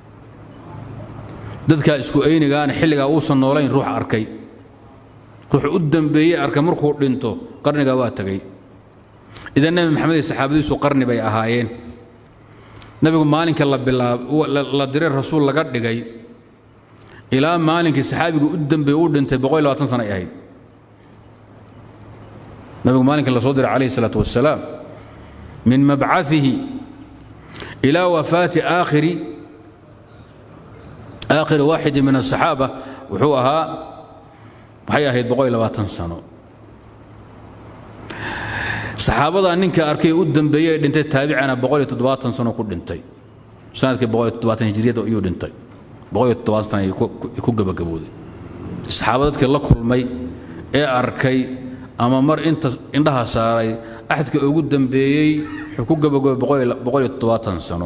dadkaa isku aynigaana xilligaa uusan noolayn ruux arkay ruux u dambeeyey arkay markuu dhinto qarnigaa waa tegey idan nebi maxamed iyo saxaabadiisu qarni bay ahaayeen nebigu maalinka la bilaab la diray rasuul laga dhigay ilaa maalinkii saxaabigu u dambeeye u dhintay boqol iyo labaatan sana ay ahayd nebigu maalinka la soo diray calayhi isalaatu wassalaam min mabcaihi ilaa wafaati aakhiri aakhiri waaxidi min asaxaaba wuxuu ahaa waxay ahayd boqol iyo labaatan sano saxaabadaa ninka arkay u dambeeyey ee dhintay taabicana boqol iyo toddobaatan sano ku dhintay sanadkii boqol iyo toddobaatan hijriyada iyuu dhintay boqol iyo toddobaatan sana ku gabagabooday saxaaba dadkii la kulmay ee arkay ama mar inta indhaha saaray axadka ugu dambeeyey wuxuu ku gabagabay boqol iyo toddobaatan sano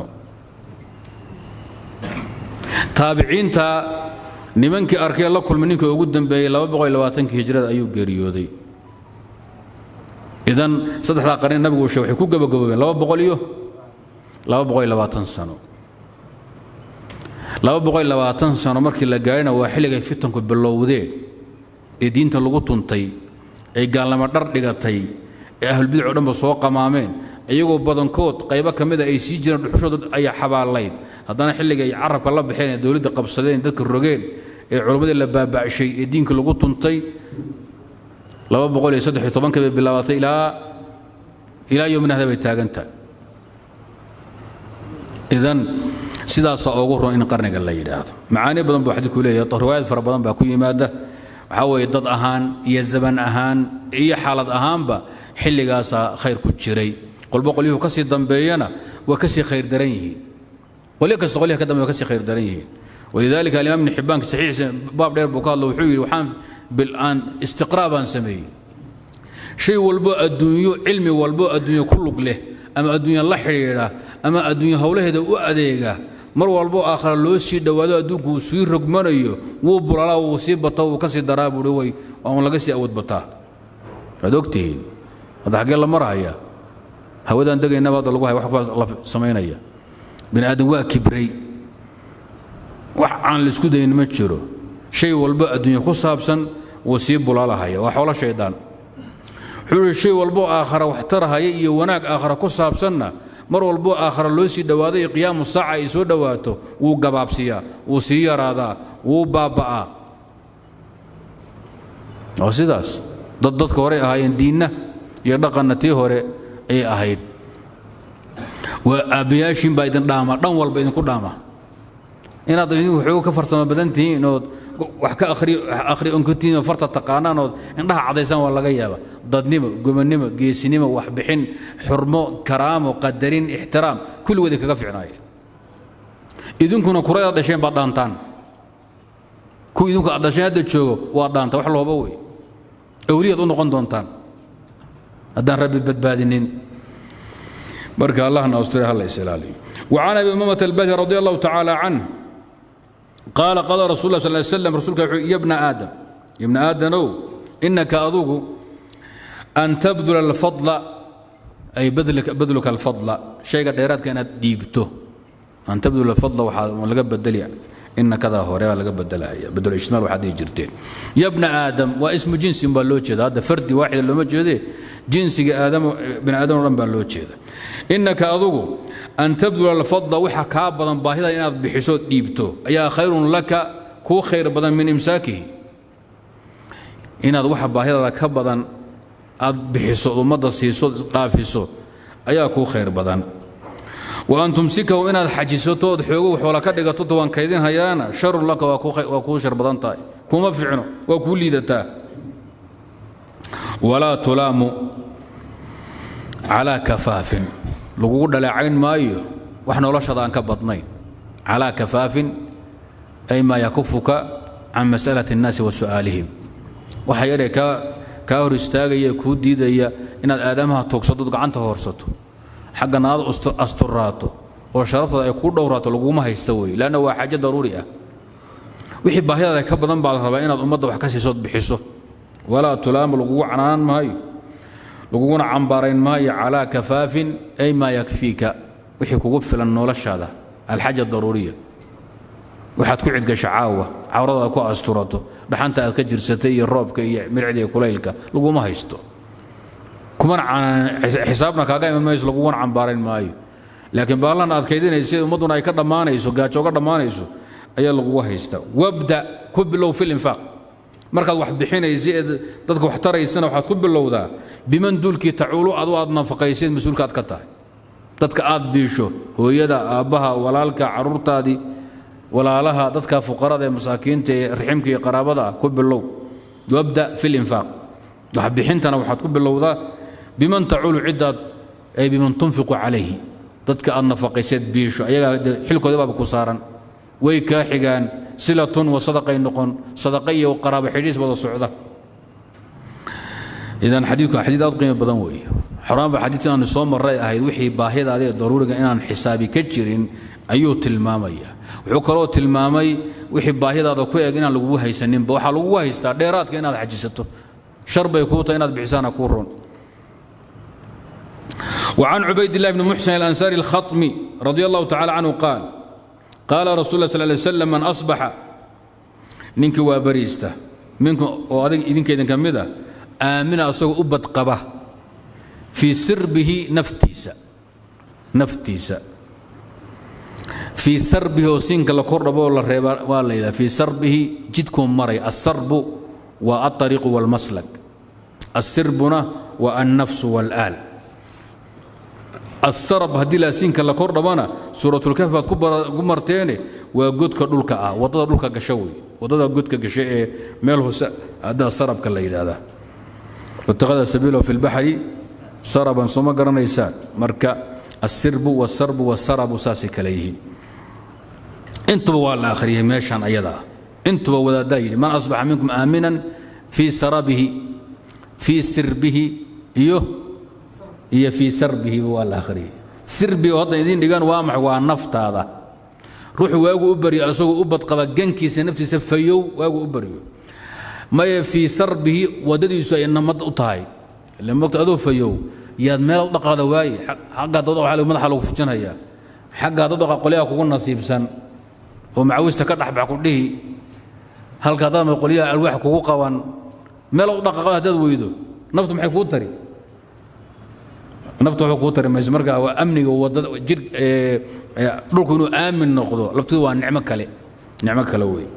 taabiciinta nimankii arkay la kulmay ninka ugu dambeeyey laba boqol iyo labaatankii hijrada ayuu geeriyooday idan saddexdaa qarni nabigu uu sheeg waxay ku gabagaboobeen laba boqol iyo laba boqol iyo labaatan sano laba boqol iyo labaatan sano markii la gaarhina waa xilligay fitanku bilowdeen ee diinta lagu tuntay ay gaalnimo dhar dhigatay ee ahlulbidac o dhanba soo qamaameen iyagoo badankood qaybo ka mida ay sii jireen dhuxushooda ay xabaalayd haddana xilliga ay carabka la baxeen ee dowladda qabsadeen dadka rogeen ee culammadii la baaba'shay ee diinka lagu tuntay laba boqol iyo saddex iyo tobankii bay bilaabatay ilaa ilaa yomina hada bay taagan tahay idan sidaasaa ugu ron in qarniga la yidhaahdo macaani badan buu xadiidku leeyahay riwaayad fara badan baa ku yimaada waxaa weeye dad ahaan iyo zaman ahaan iyo xaalad ahaanba xilligaasaa khayr ku jiray qolba qolyuhu ka sii dambeeyana waa ka sii khayr daran yihiin qolyo kasta qolyaha ka dambe waa ka sii khayr daran yihiin walidaalika alimaam ibni xibbaanka saxiixiisa baab dheer buu ka hadlo wuxuu yidhi waxaan bilaan istiqraa baan sameeyey shay walbo adduunyo cilmi walbo adduunyo ku lug leh ama adduunya la xidhiidha ama adduunyo howlaheeda u adeega mar walbo aakhara loo sii dhowaado adduunku uu sii rogmanayo wuu bulalaa wuu sii bato wuu ka sii daraa buuhi way waan laga sii awood bataa waad ogtihiin hadda xaggee la marahaya hawadaan degaynaba hadda lagu haya wax la samaynaya bini aadam waa kibray wax aan laisku dayin ma jiro shay walbo adduunya ku saabsan wuu sii bulaalahaya waa xoolo shaydaan wuxuu ihi shay walbo aakhara wax tarahaya iyo wanaag aakhara ku saabsanna mar walbo aakhara loo sii dhowaado iyo qiyaamu saaca ay soo dhowaato wuu gabaabsiyaa wuu sii yaraadaa wuu baabba'aa waa sidaas dad dadka horey ahaayeen diinna iyo dhaqanna tii hore ayay ahayd waa aabbayaashiin baa idin dhaama dhan walba idinku dhaama inaad idinku waxooga ka farsamo badan tihiin ood wax ka akhri onkotiin oo farta taqaanaan ood indhaha cadaysaan waa laga yaaba dadnimo gomonnimo geesinimo waxbixin xurmo karaamo qadarin ixtiraam kulligood ay kaga ficnaayeen idinkuna kuradaad dhasheen baad dhaantaan kuwa idinku aad dhasheen hadda joogo waa dhaanta wax looba wey awliyaad u noqon doontaan haddaan rabbi badbaadinin marka allahna asture ha la isilaaliyo وعن أبي أمامة الباهلي رضي الله تعالى عنه قال قال رسول الله صلى الله عليه وسلم رسولك يا ابن آدم يا ابن آدم إنك أذوق أن تبذل الفضل أي بذلك بذلك الفضل شيء ديرات كانت ديبته أن تبذل الفضل ولقى بدل إن كذا هو ريال لقى بدل بدل إشمال وحد يجرتين يا ابن آدم واسم جنس بالوجه هذا فردي واحد اللي مجهده جنس آدم بن آدم رم بالوجه إنك أذوق أن تبذل الفضل وحا كابدا باهدا إن بحسود ديبتو أيا خير لك كو خير بدن من إمساكه إن وحا باهدا كبدا أد بحسود ومدى سيسود قافسو أيا كو خير بدن وأن تمسكه إن حجسوتو حقوق حولا كدغتو توان كيدين هيانا شر لك وكو خير وكو شر بدن تاي كوما فعنو وكو ليدتا ولا تلام على كفاف lagugu dhaleecayn maayo wax noloshada aan ka badnayn calaa kafaafin ay maa yakufuka can masalati الnaasi wa su'aalihim waxa yaree kaa hor istaagaya kuu diidaya inaad aadamaha tuugsadood gacanta hoorsato xaggana aad asturaato oo sharaftada ay kuu dhowraato laguma haysta wey lanna waa xaajo daruuri ah wixii baahidaada ka badan baa la rabaa inaad ummadda wax ka siisood bixiso walaa tulaamu lagugu canaan maayo laguguna cambaarayn maayo calaa kafaafin ay maa yakfiika wixii kugu filan noloshaada alxaja daruuriya waxaad ku cidgasha caawa cawradaad ku asturato dhaxanta aad ka jirsatay iyo roobka iyo mircida iyo kulaylka laguma haysto kumana xisaabna kaaga iman mayso laguguna cambaarayn maayo laakiin baallan aad kaydinaysa ummadduna ay ka dhammaanayso gaajo ga dhammaanayso ayaa lagugu haysta wabda ku bilow fi linfaaq markaad wax bixinaysa ee dadka wax taraysana waxaad ku bilowdaa biman duulkii tacuulu adu aad nafaqayseed mas-uulkaad ka tahay dadka aad biisho hooyada aabbaha walaalka carruurtaadii walaalaha dadka fuqarada ee masaakiinta ee riximka iyo qaraabada ah ku bilow wabda fi linfaaq wax bixintana waxaad ku bilowdaa biman tacuulu ciddaad ay biman tunfiqu calayhi dadka aad nafaqayseed biisho ayagaa xilkooda baaba ku saaran way kaa xigaan silatun wa sadaqay noqon sadaqa iyo qaraabo xidhiis wada socda idan xadiidku xadiid aad qiimo badan weeye xoraanba xadiidkan aanu soo marray ahayd wixii baahidaada ee daruuriga inaan xisaabi ka jirin ayuu tilmaamaya wuxuu kaloo tilmaamay wixii baahidaada ku eg inaan lagugu haysaninba waxaa lagugu haystaa dheeraadka inaad xajisato shar bay kuu tahay inaad bixisaana kuu ron وعن عبيد الله بن محسن الأنصاري الخطمي رضي الله تعالى عنه قال قال رسول الله صلى الله عليه وسلم من أصبح منك وبريسته منكم وإذنك إذن كمذا آمن أصبح أبد قبه في سربه نفتيسا نفتيسا fii sarbihi oo siinka la kordhabo oo la reeba waa la yidhaha fii sarbihi jidkuu maray asarbu waa alطariiqu wاlmaslak asirbuna waa annafsu wاlaal asarab haddii laasiinka la kordhabana suuratulkahf baad ku marteene waa godka dhulka ah waddada dhulka gasho wey waddada godka gasho ee meel hoose haddaa sarabka la yidhaahdaa watakhada sabiilahu fi lbaxri saraban sooma garanaysaan marka asirbu wasarbu wasarabu saasay kale yihiin intuba waa la akhriyey meeshan ayada ah intuba wadaaddaa yidhi man asbaxa minkum aaminan fii sarabihi fii sirbihi iyo iyo fii sarbihi waa la akhriyey sirbi oo hadda idiin dhigan waa maxay waa naftaada ruuxu waagu u baryo asagoo u badqaba gankiisa naftiisa fayow waagu u baryo maye fii sarbihi waddadiisu ay namad u tahay ile mogta adoo fayow yaad meel dhaqaada waaye xaggaa dad waa madaxa lagu fujinhayaa xaggaa dad dhaqa qolyaha kugu nasiibsan oo macawista ka dhexbax ku dhihi halkaa dad qolyaha alwaax kugu qaban meel u dhaqaqada haddaad weydo naftu maxay kuu tari naftu waxba kuu tari mayso marka waa amniga wadada jir dhulku inuu aamin noqdo laftidu waa nicmo kale nicmo kale wey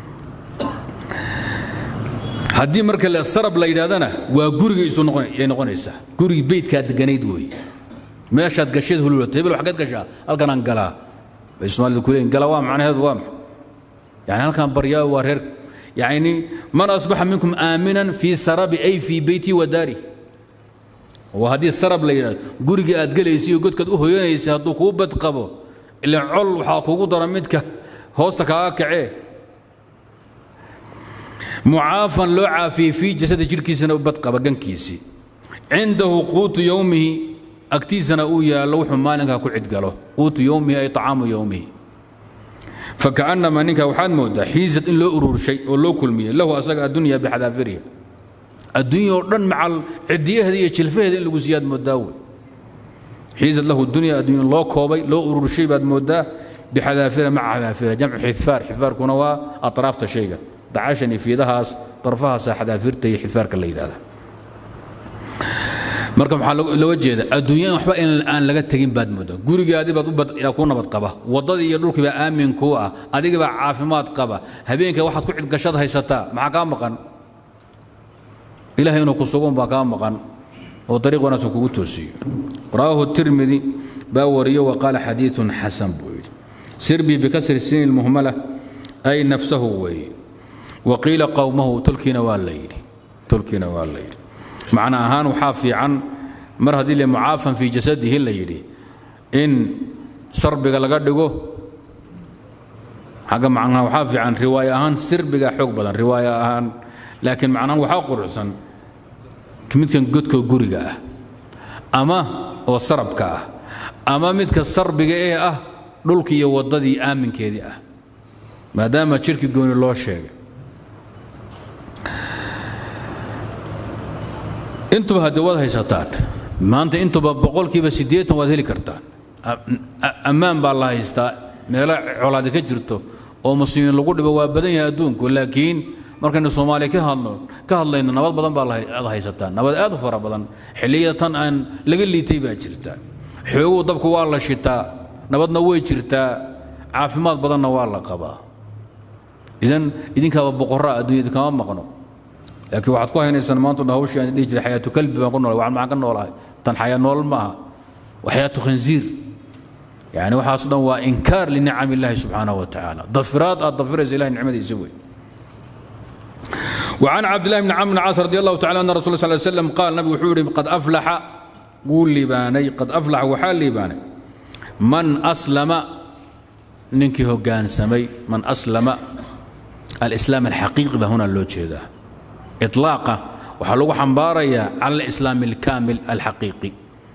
haddii marka sarab la yidhahdana waa gurigiisu yay noqonaysaa gurigii beydkaa deganayd weeye meeshaad gasheed hululat hebel waxaad gashaa halkanaan galaa bay soomaalida ku leeyiin galaa waa macnaheedu waa maxay yani halkan baryaa waa reer yani man asbaxa minkum aaminan fii sarabi ay fii beyti wa daari waa haddii sarab la yidhahdo gurigii aad gelaysay iyo godkaad u hoyanaysay hadduu kuu badqabo ilan col waxaa kuugu dara midka hoosta kaaga kacee mucaafan loo caafiyey fii jasadi jidhkiisana u badqaba gankiisii cindahu quutu yowmihi agtiisana uu yaallo wuxuu maalinkaa ku cidgalo quutu yowmihi ay طacaamu yowmihi fakaأnama ninka waxaad moodaa xiisad in loo ururshay oo loo kulmiyey lahu asaga addunya bixadaafiriha addunya oo dhan macal cidiyaheeda iyo jilfaheeda in lagu siiyaad moodaa wey xiisad lahu dunya addunya loo koobay loo ururshay baad moodaa bixadaafira maca xadaafira jamcu xidfaar xidfaarkuna waa aطraafta shayga dacashan iyo fiidahaas darfahaasa xadaafirta iyo xidfaarka la yidhahda marka maxaa looga jeeda adduunyada waxba in aan laga tegin baad moodaa gurigaadii baad yaa ku nabad qaba waddadii iyo dhulkii baa aamin kuu ah adigii baa caafimaad qaba habeenka waxaad ku cidgashad haysataa maxaa kaa maqan ilahay inuu ku sugun baa kaa maqan oo dariiq wanaagsan kugu toosiyo rawaahu tirmidi baa wariyo wa qaala xadiidun xasan buu yidhi sirbii bikasri sini lmuhmala ay nafsahu weeye waqiila qowmahu tolkiina waa la yidhi tolkiina waa la yidhi macna ahaan waxaa fiican mar haddii le mucaafan fii jasadihi la yidhi in sarbiga laga dhigo xagga macnaha waxaa fiican riwaayo ahaan sirbiga xoog badan riwaayo ahaan laakiin macnahaan waxaa quruxsan midkan godka guriga ah ama oo sarabka ah ama midka sarbiga ee ah dhulkii iyo waddadii aaminkeedii ah maadaama jirki gooni loo sheegay intuba hadde waad haysataan maanta intuba boqolkiiba siddeetan waad heli kartaan ammaan baa la haystaa meelo colaadi ka jirto oo muslimiin lagu dhibo waa badan yahay adduunku laakiin markaynu soomaaliya ka hadno ka hadlayno nabad badan baa aad haysataan nabad aad u fara badan xilliyada tan aan laga liitay baa jirta xooguu dabku waa la shitaa nabadna way jirtaa caafimaad badanna waa la qabaa idan idinkaaba boqorraa adduunyada kama maqno laakiin waxaad ku haynaysaan maanta dhan hawshii aan dhihi jiray xayaatu kalbi baan ku noolay waxaan maxaan ka noolahay tan xayaa nool ma aha wa xayaatu khanziir yani waxaaso dhan waa inkaar linicam illaahi subxaanahu wa tacaala dafiraad aad dafiraysa ilahi nicmadiisa wey وعن عبد الله بن عمرو بن عاص رضي الله تعالى أن رسول الله صلى الله عليه وسلم قال نبي وحوري قد أفلح قول لباني قد أفلح وحال لباني من أسلم ننكي هو كان سمي من أسلم الإسلام الحقيقي هنا اللوتشي ده إطلاقه وحلو حنباريا على الإسلام الكامل الحقيقي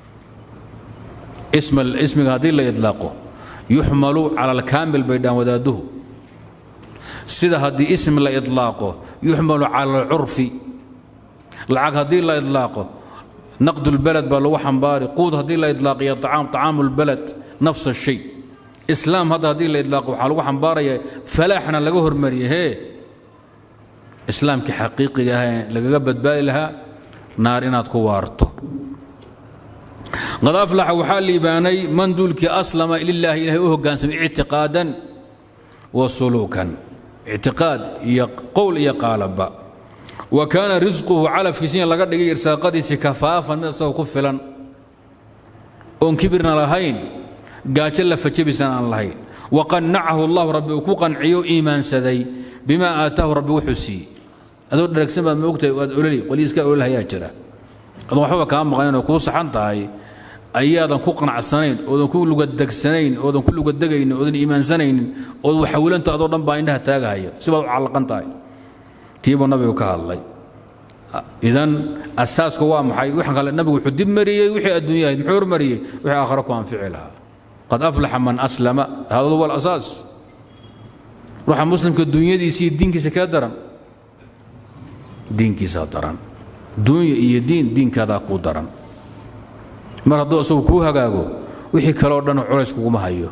اسم الاسم هذه اللي يطلقه يحمل على الكامل بيدان وداده sida haddii ism la ilaaqo yuxmalu cala alcurfi lacag haddii la ilaaqo naqd lbalad baa lagu xambaari quud haddii la ilaaqiyo acaam طacaamu lbalad nafs الshay islaam hadda haddii la ilaaqo waxaa lagu xambaaraya falaaxna laga hormariye hee islaamkii xaqiiqiga ah lagaga badbaadi lahaa naar inaad ku waarto qad aflaxa waxaa liibaanay man duulkii aslama lilaahi ilahay u hoggaansamay ictiqaadan wa suluukan ictiqaad iyo qowl iyo qaalaba wa kaana risquhu calafkiisiina laga dhigay irsaaqadiisii kafaafan mid asagoo ku filan oon kibirna lahayn gaajo lafajabisan aan lahayn waqannacahu allahu rabbi uu ku qanciyo iimaansaday bimaa aataahu rabbi wuxuu siiyey adoo dharagsan baad moogtahay waad ololi qoliiska ololhayaa jira adoo waxbaba kaa maqnayn oo kuu saxan tahay ayaadan ku qanacsanayn oodan ku lugadegsanayn oodan ku lugadegaynin oodan iimaansanaynin ood waxawilanta adoo dhan baa indhaha taagahaya sibaad u callaqan tahay tiibuu nabigu ka hadlay idan asaasku waa maxay waxaan kale nabigu wuxuu dib mariyey wixii adduunyahayd muxuu hormariyey wixii aakhiro ku anfici lahaa qad aflaxa man aslama hada huwa alasaas ruuxa muslimka dunyadiisa iyo diinkiisa kee daran diinkiisaa daran dunya iyo diin diinkaadaa kuu daran mar hadduu isagu kuu hagaago wixii kaleo dhan culays kuguma hayo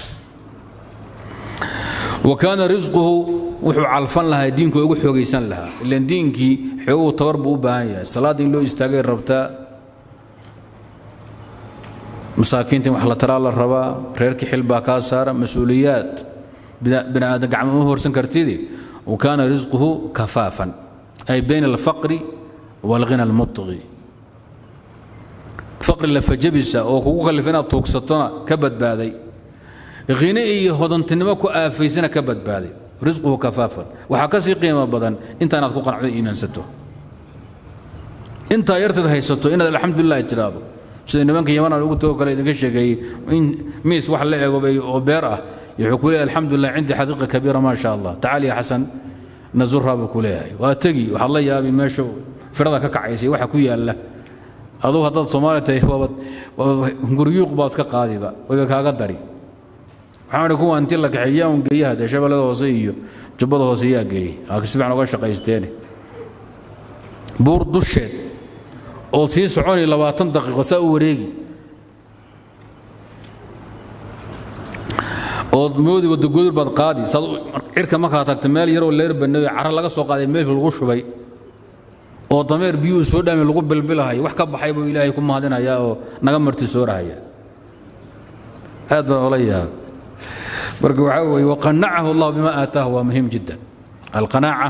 wa kaana risquhu wuxuu calfan lahaa diinku ugu xoogaysan lahaa ilan diinkii xooguhu tabar buu u baahan yahay salaadda in loo istaagay rabtaa masaakiinta in wax la taraa la rabaa reerkii xil baa kaa saara mas-uuliyaad bini aadan gacmo uma horsan kartidi wa kaana risquhu kafaafan ay bayna alfaqri waalghina almutqi faqri lafajabisa oo kugu kallifa inaad tuugsatona ka badbaaday khine iyo hodantinimo ku aafaysana ka badbaaday risquhu kafaafan waxaa ka sii qiimo badan intaanaad ku qanacdo iimaansato intaa yarteed haysato inaad alxamdulilah tiraahdo sida nimanka yamanaan ugu tago kale idinka sheegeeyey in miis wax la ego oo beer ah wuxuu ku leeyahay alxamdulilah cindi xaqiiqa kabiira maa sha allah tacaal ya xasan nazurhaa buu ku leeyahay waa tegi waxaad la yaabi meesha firada ka kacaysay waxa ku yaalla adugu haddaad soomaali tahay waabad guryuuq baad ka qaadiba wayba kaaga dari waxaan idhi kuwa intii la kaxeeyaa un geeyaha dee shabeellada hoose iyo jubbada hoose yaa geeyey aa si fiican uga shaqaysteene buur dusheed ood sii soconi labaatan daqiiqo saa u wareegi ood moodi wadagodur baad qaadi saad cirka markaa tagta meel yaroo leer banawe cara laga soo qaaday meelka lagu shubay oo dameer biyuhu soo dhaami lagu bilbilahay wax ka baxay buu ilaahay ku mahadinayaa oo naga marti soorahaya aad baan ola yaaba marka waxaa weeye waqanacahu allah bima aataahu waa muhiim jiddan alqanaaca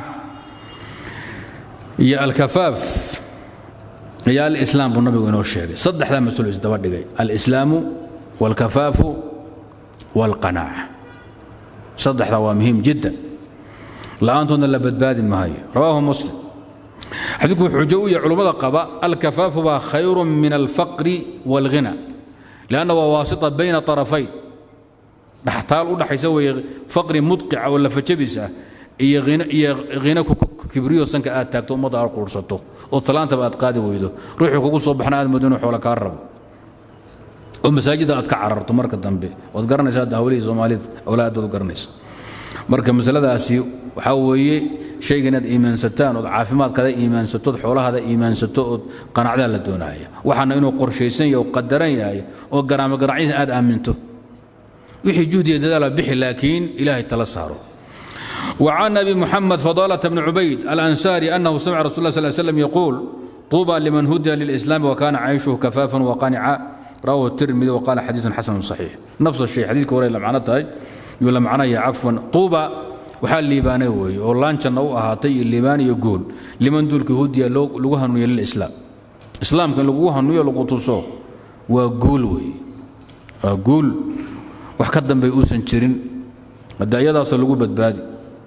iyo alkafaaf iyo alislaam buu nabigu inoo sheegay saddexdaa mas-uul isdaba dhigay alislaamu walkafaafu walqanaaca saddexdaa waa muhiim jiddan la'aantoodna la badbaadi maayo rawaahu muslim xadiidku wuxuu xujo u yahay culummada qaba alkafaafu baa khayru min alfaqri wاlghina lanna waa waasita bayna طarafayn dhaxtaal u dhaxaysa weeye faqri mudqica oo lafajabis ah iyo iyo hina kibriyo sanka aad taagto ummadda aad quursato oo talaantaba aad qaadi weydo ruuxii kugu soo baxna aad moodo inuu xoola kaa rabo oo masaajidda aad ka cararto marka dambe waad garanaysaa hadda hawlihii soomaalida awlaa aad baad u garanaysa marka masaladaasi waxaa weeye shayga inaad iimaansataan ood caafimaadkaada iimaansato ood xoolahaada iimaansato ood qanacdaa la doonaya waxaana inuu qorshaysan yahay oo qadaran yahay oo garaamo garacyada aad aaminto wixii juhdiya dadaala bixi laakiin ilaahay tala saaro وعن أبي محمد فضالة بن عبيد الأنساري أنه سمع رسول الله صلى الله عليه وسلم يقول طوبى لمن هدي للإسلام وكان عيشه كفافا وقانعا رواه الترمذي وقال حديث حسن صحيح نفس الشيء حديث كوري لمعنته يقول معناه عفوا طوبى waxaa liibaanay weeye oo laanjanna u ahaatay iyo liibaan iyo guul liman duulka hudiya lagu hanuuya lilislaam islaamka in lagu hanuuyo lagu tuso waa guul weeye waa guul wax ka dambay uusan jirin hadda iyadaasoo lagu badbaadi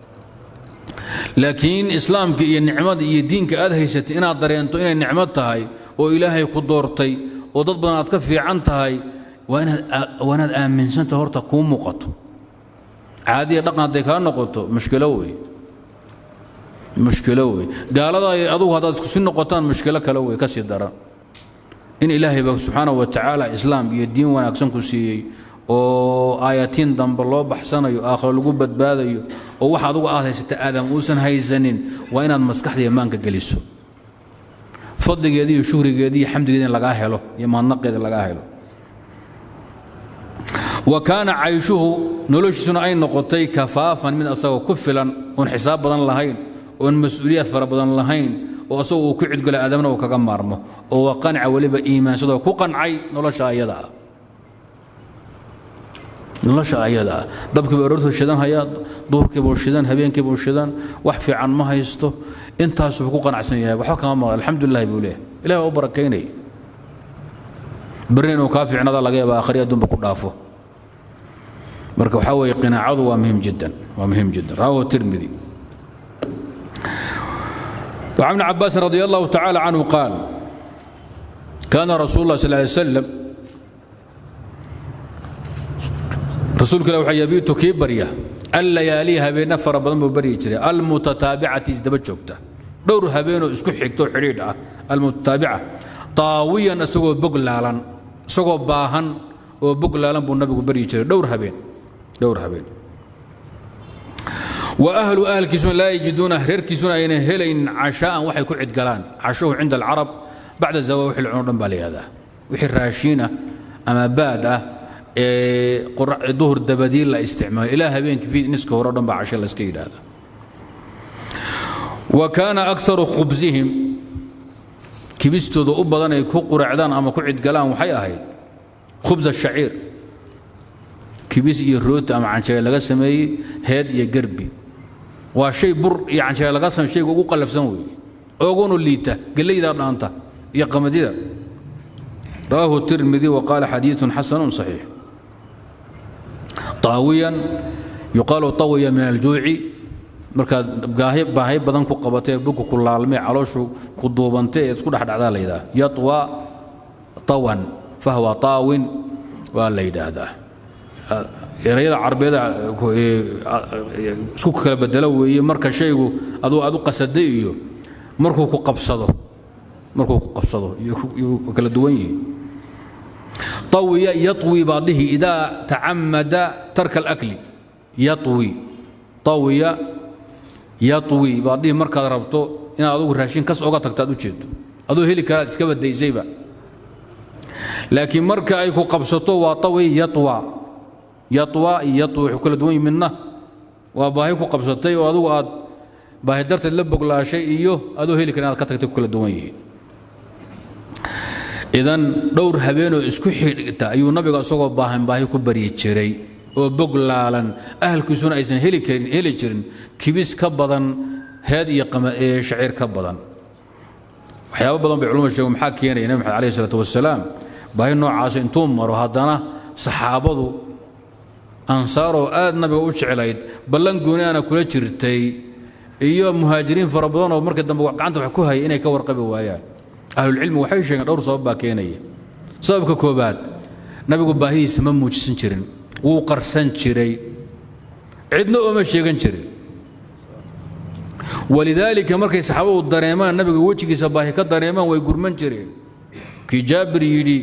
laakiin islaamka iyo nicmada iyo diinka aad haysatay inaad dareento inay nicmo tahay oo ilaahay ku doortay oo dad badan aad ka fiican tahay waa inaad aaminsantahay horta kuu muuqato caadiya dhaqan hadday kaa noqoto mushkilo wey mushkilo wey gaalada ay adugu haddaad iskusi noqotaan mushkilo kale wey ka sii daran in ilaahay ba subxaana wa tacaala islaam iyo diin wanaagsan ku siiyey oo aayatiin dambe loo baxsanayo aakhiro lagu badbaadayo oo wax adugu aad haysata aadam uusan haysanin waa inaad maskaxda iyo maanka geliso fadligeeda iyo shuhrigeeda iyo xamdigeeda in lagaa helo iyo mahadnaqeeda lagaa helo wa kaana cayshuhu noloshiisuna ay noqotay kafaafan mid asagoo ku filan oon xisaab badan lahayn oon mas-uuliyaad fara badan lahayn oo asagu uu ku cidgala aadamna uu kaga maarmo oo waa qanca weliba iimaansadoo ku qancay nolosha ayada ah nolosha ayada ah dabkiiba aroortuu shidan hayaa duurkiibuu shidan habeenkiibuu shidan wax fiican ma haysto intaasuu ku qanacsan yahay waxba kama maqla alxamdulilahi buu leeyahay ilahi waa u barakaynaya berri inuu kaa fiicnada laga yaaba akhri adduunba ku dhaafo marka waxaa weeye qinaacadu waa muhim jiddan waa muhim jiddan rawahu tirmidi وعن ابن عباس رضي الله تعالى عنه قال كان رسول الله صلى الله عليه وسلم rasuulka ilah waxaa yabiitu kii barya allayaaliya habeenna fara badan buu baryi jiray almutataabicati isdaba joogta dhowr habeenoo isku xigto xidhiidh ah almutataabica taawiyan isagoo bog laalan isagoo baahan oo bog laalan buu nabigu baryi jiray dhowr habeen dhowr habeen wa ahlu ahlkiisuna laa yajiduuna reerkiisuna aynan helayn cashaa'an waxay ku cidgalaan cashuhu cinda alcarab bacda zawa wixii la cuno dhan baa la yihahdaa wixii raashiina ama baad ah duhur dabadii la isticmaalo ilaa habeenkii niska hore o dhan baa cashe layska yidhaahda wa kaana akaru khubsihim kibistooda u badan ay ku quracdaan ama ku cidgalaan waxay ahayd khubsa shaciir kibis iyo rooti ama canjeele laga sameeyey heed iyo gerbi waa shay bur iyo canjeele laga samey shayga ugu qallafsan weeye oogunu liita gellaydaa dhaanta iyo qamadida rawaahu tirmidi wa qaala xadiiثun xasanu صaxiix طaawiyan yuqaalu طawiya min aljuuci markaad baahay badan ku qabatee buka ku laalmee calooshu ku duubantay ee isku dhexdhacdaa la yidhaha yaطwa tawan fahwa taawin waa la yidhaahdaa erayada carbeeda isku kala bedelo weeye marka shaygu aduu aad u qasaday iyo markuu ku qabsado markuu ku qabsado yuu kala duwan yihi طوي يطوي بعضه إذا تعمد ترك الأكل يطوي طوي يطوي بعضه مركز ربطه إن أدوه راشين كس أوقات تكتاد وجد أدوه هلي كانت تسكب الديزيبا لكن مركز أيكو قبصته وطوي يطوى يطوى يطوي كل دوين منه وباهيكو قبصتي وأدوه أد باهي درت اللبق لا شيء إيوه أدوه هلي كانت كتكتب كل دوين idan dhowr habeenoo isku xidhigta ayuu nabiga isagoo baahan baahi ku baryi jiray oo bog laalan ahalkiisuna aysan heli karin heli jirin kibis ka badan heed iyo shaciir ka badan waxyaabo badan bay culumadu sheegen maxaa keenaya nabi maxamed alayhi salaatu wasalaam baahi noocaas intuu maro haddana saxaabadu ansaaroo aad nabiga u jeclayd ballan gooni aana kula jirtay iyo muhaajiriin fara badan oo markii dambe gacanta wax ku hayay inay ka warqabi waayaan ahlulcilmi waxay sheegeen dhowr sabab baa keenaya sababka koobaad nabigu baahidiisa ma muujisan jirin wuu qarsan jiray cidna ooma sheegan jirin walidaalika markay saxaabadu dareemaan nabiga wejigiisa baahi ka dareemaan way gurman jireen kii jaabir yidhi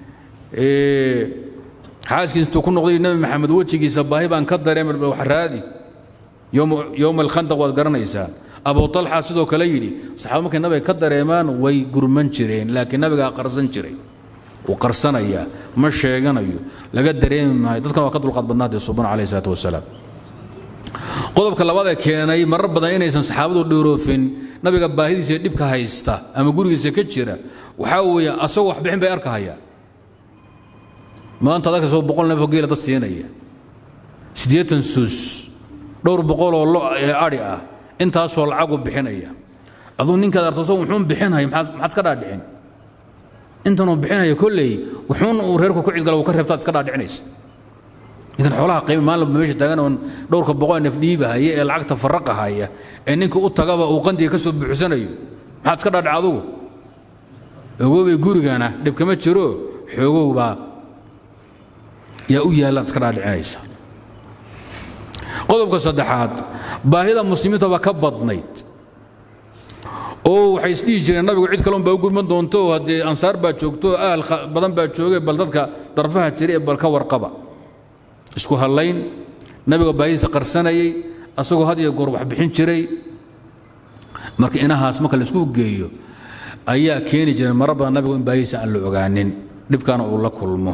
xaaskiis intuu ku noqday nabi maxamed wejigiisa baahi baan ka dareemay wax raadi yowma alkhandaq waad garanaysaan abu alxa sidoo kale yidhi saxaaba markay nabiga ka dareemaan way gurman jireen laakiin nabigaa qarsan jiray wuu qarsanayaa ma sheeganayo laga dareemi maayo dadkan waa ka dulqaad badnaadee suban calayh isalaatu wasalaam qodobka labaad ee keenay marar badan inaysan saxaabadu dhooroofin nabiga baahidiisa dhibka haysta ama gurigiisa ka jira waxaa weeye asagoo waxbixin bay arkahayaan maanta dadka soo boqol neefoo geela dad siinaya siddeetan suus dhowr boqoloo lo ee adhi ah intaasoo lacagu bixinaya aduu ninkaad artoso wuxuun bixinaya maxaad iska dhaadhicin intanuu bixinaya kolley wuxuun uu reerku ku cidgala uu ka reebtaad iska dhaadhicinaysa ninkan xoolaha qiima maalin meesha taagan oon dhowrka boqol neef dhiibahaya ee lacagta farraqahaya ee ninka u tagaba uu qandiga ka soo buuxsanayo maxaad iska dhaadhic adugu ogoobay gurigana dhib kama jiro xoogow baa yaa u yaalla ad iska dhaadhicinaysa qodobka saddexaad baahida muslimiinta baa ka badnayd oo waxay isdhihi jireen nabigu cid kaleun baa u gurman doonto oo haddee ansaar baa joogto oo ahal badan baa joogay bal dadka darfaha jira ee bal ka warqaba isku hallayn nabiga baahidiisa qarsanayay asagoo had iyo goor wax bixin jiray marka inahaas marka laisku geeyo ayaa keeni jiray marar badan nabigu in baahidiisa aan la ogaanin dhibkaana uu la kulmo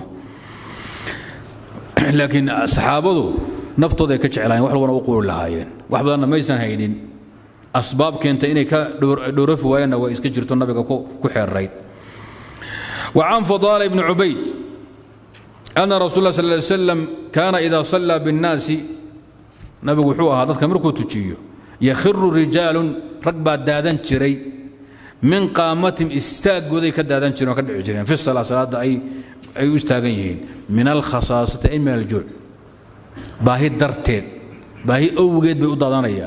laakiin saxaabadu naftooda ay ka jeclaayeen wax walbana u quuri lahaayeen wax badanna maysan haynin asbaab keenta inay ka dhowrafi waayaanna waa iska jirto nabiga ku xeerayd وعن فضالة بن عبيد أن رسول الله صلى الله عليه وسلم كان إذا صلى بالناس نبي وحوها هذا كمركو تجيو يخر رجال ركبة دادن جري من قامتهم استاق وذي كدادن جري وكدعو جري في الصلاة صلاة أي أي استاقين من الخصاصة أي من الجوع باهي درتين باهي أوجد بأضادانيا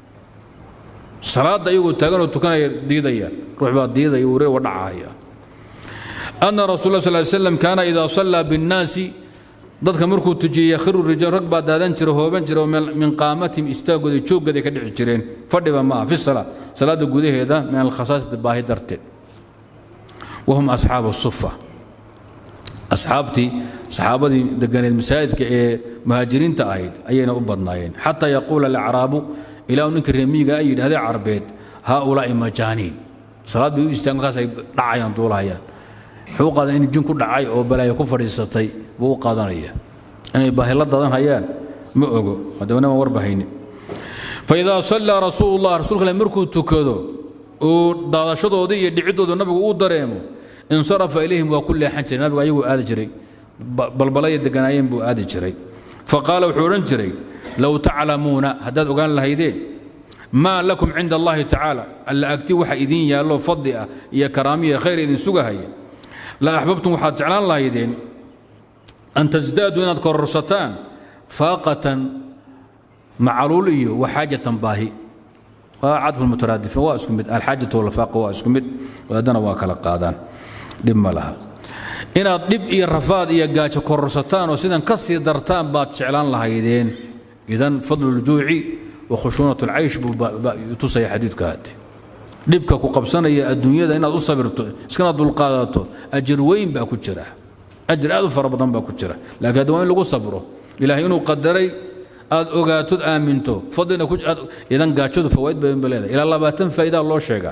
صلاة أيوة تاقن وتكن ديديا روح بعد ديديا وري ودعايا أن رسول الله صلى الله عليه وسلم كان إذا صلى بالناس dadka markuu tujiyey yakhiru rijaal rag baa daadan jira hooban jira oo min qaamatihim istaagooda jooggaday ka dhici jireen fadhiba ma aha fi salaa salaada gudaheeda min alkhasaasati baahi darteed wahum asxaabu sufa asxaabtii saxaabadii deganeed masaajidka ee muhaajiriinta ahayd ayayna u badnaayeen xataa yaquula alacraabu ilaa ninka reemiyiga ay yidhahdee carbeed haaulaa'i majaaniin salaad bay u istaagan markaas ay dhacayaan duulahayaan wuxuu qaadan in jin ku dhacay oo balaayo ku fadhiisatay buu u qaadanaya inay baahila dadan hayaan ma ogo haddana ma warbahayni faidaa sallaa rasuulullah rasuulka alle markuu tukado uu daadashadoodii iyo dhiciddooda nabigu uu dareemo insarafa ilayhim waa ku leexan jiray nabigu ayaguu aadi jiray balbalaya deganaayeen buu aadi jiray faqaala wuxuu odhan jiray low taclamuuna haddaad ogaan lahaydeen maa lakum cinda allahi tacaala alla agti waxa idiin yaallo fadli ah iyo karaamiya khayr idin sugahaya la axbabtum waxaad jeclaan lahaydeen an tasdaaduu inaad kororsataan faaqatan macaluul iyo waxaajatan baahi waa cadfu mutaraadifiin waa isku mid alxaajatu walfaaqa waa isku mid haddana waa kala qaadaan dhib ma laha inaad dhib iyo rafaad iyo gaajo kororsataan oo sidan ka sii dartaan baad jeclaan lahaydeen idan fadlu ljuuci wa khushuunat alcaysh buu tusaya xadiidka hadde dhibka ku qabsanaya adduunyada inaad u sabirto iskana dulqaadato ajir weyn baa ku jira ajir aad u fara badan baa ku jira laakiin hadda waa in lagu sabro ilaahay inuu qadaray aad ogaatod aaminto fadlina idan gaajadu fawaid badan ba leedahay ilaa labaatan faa'iidaa loo sheegaa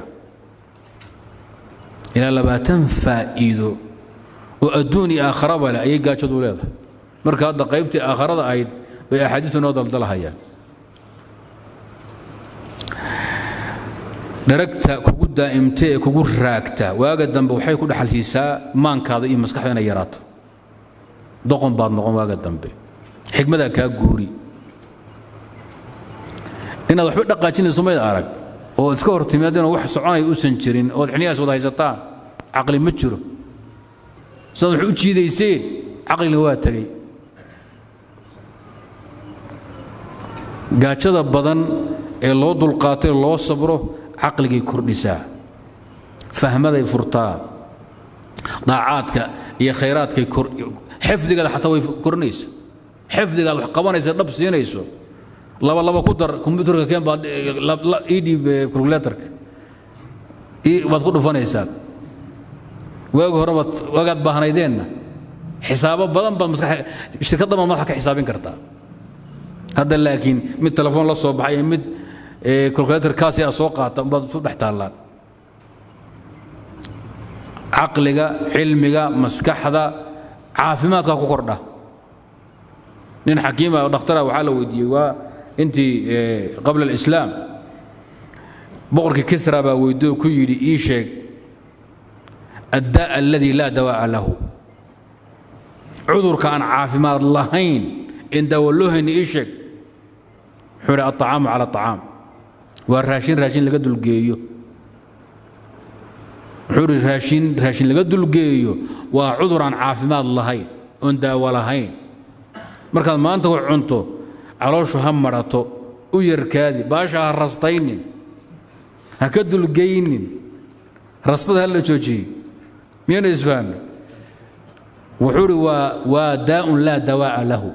ilaa labaatan faa'iido oo adduun iyo aakharaba leh ayay gaajadu leedahay marka hadda qaybtii aakharada ahayd bay axaadiistu noo daldalahayaan dharagta kugu daa'imta ee kugu raagta waaga dambe waxay ku dhaxal siisaa maankaada iyo maskaxda inay yaraato doqon baad noqon waaga dambe xikmadaa kaa guuri inaad waxba dhaqaajinayso mayd arag oo iska hor timaadeenoo wax soconaya uusan jirin ood xiniyaas wada haysataan caqli ma jiro sidaad wax u jiidayseen caqlina waa tegey gaajada badan ee loo dulqaatay loo sabro caqligay kordhisaa fahmaday furtaa daacaadka iyo khayraadkay xifdigaada xataa way korinaysa xifdigaad wax qabanaysa dhab siinayso laba laba ku dar kombyuutarka keen baad ii dhiib calculatorka baad ku dhufanaysaa waagi hore baad waagaad baahnaydeenna xisaabo badan baad maskax shirkaddan baad madaxa ka xisaabin kartaa hadda laakiin mid telefoon la soo baxay mid calculator kaasi a soo qaata baad isu dhex taallaan caqliga cilmiga maskaxda caafimaadka ku kordha nin xakiima oo dhakhtara waxaa la weydiiyey waa intii qabla alislaam boqorkii kisra baa weydiyo ku yidhi ii sheeg addaa alladii laa dawaa'a lahu cudurka aan caafimaad lahayn in daawo loo hayni ii sheeg wuxuu yidhi alطacaamu cala aطacaam waa raashin raashin laga dulgeeyo wuxuu yidhi raashin raashin laga dulgeeyo waa cudur aan caafimaad lahayn oon daawo lahayn markaad maanta wax cunto calooshu ha madhato u yarkaadi baasha ha rastaynin ha ka dulgeynin rastada ha la joojiye miyayna isfahmay wuxuu idhi waa waa daa'un laa dawaa'a lahu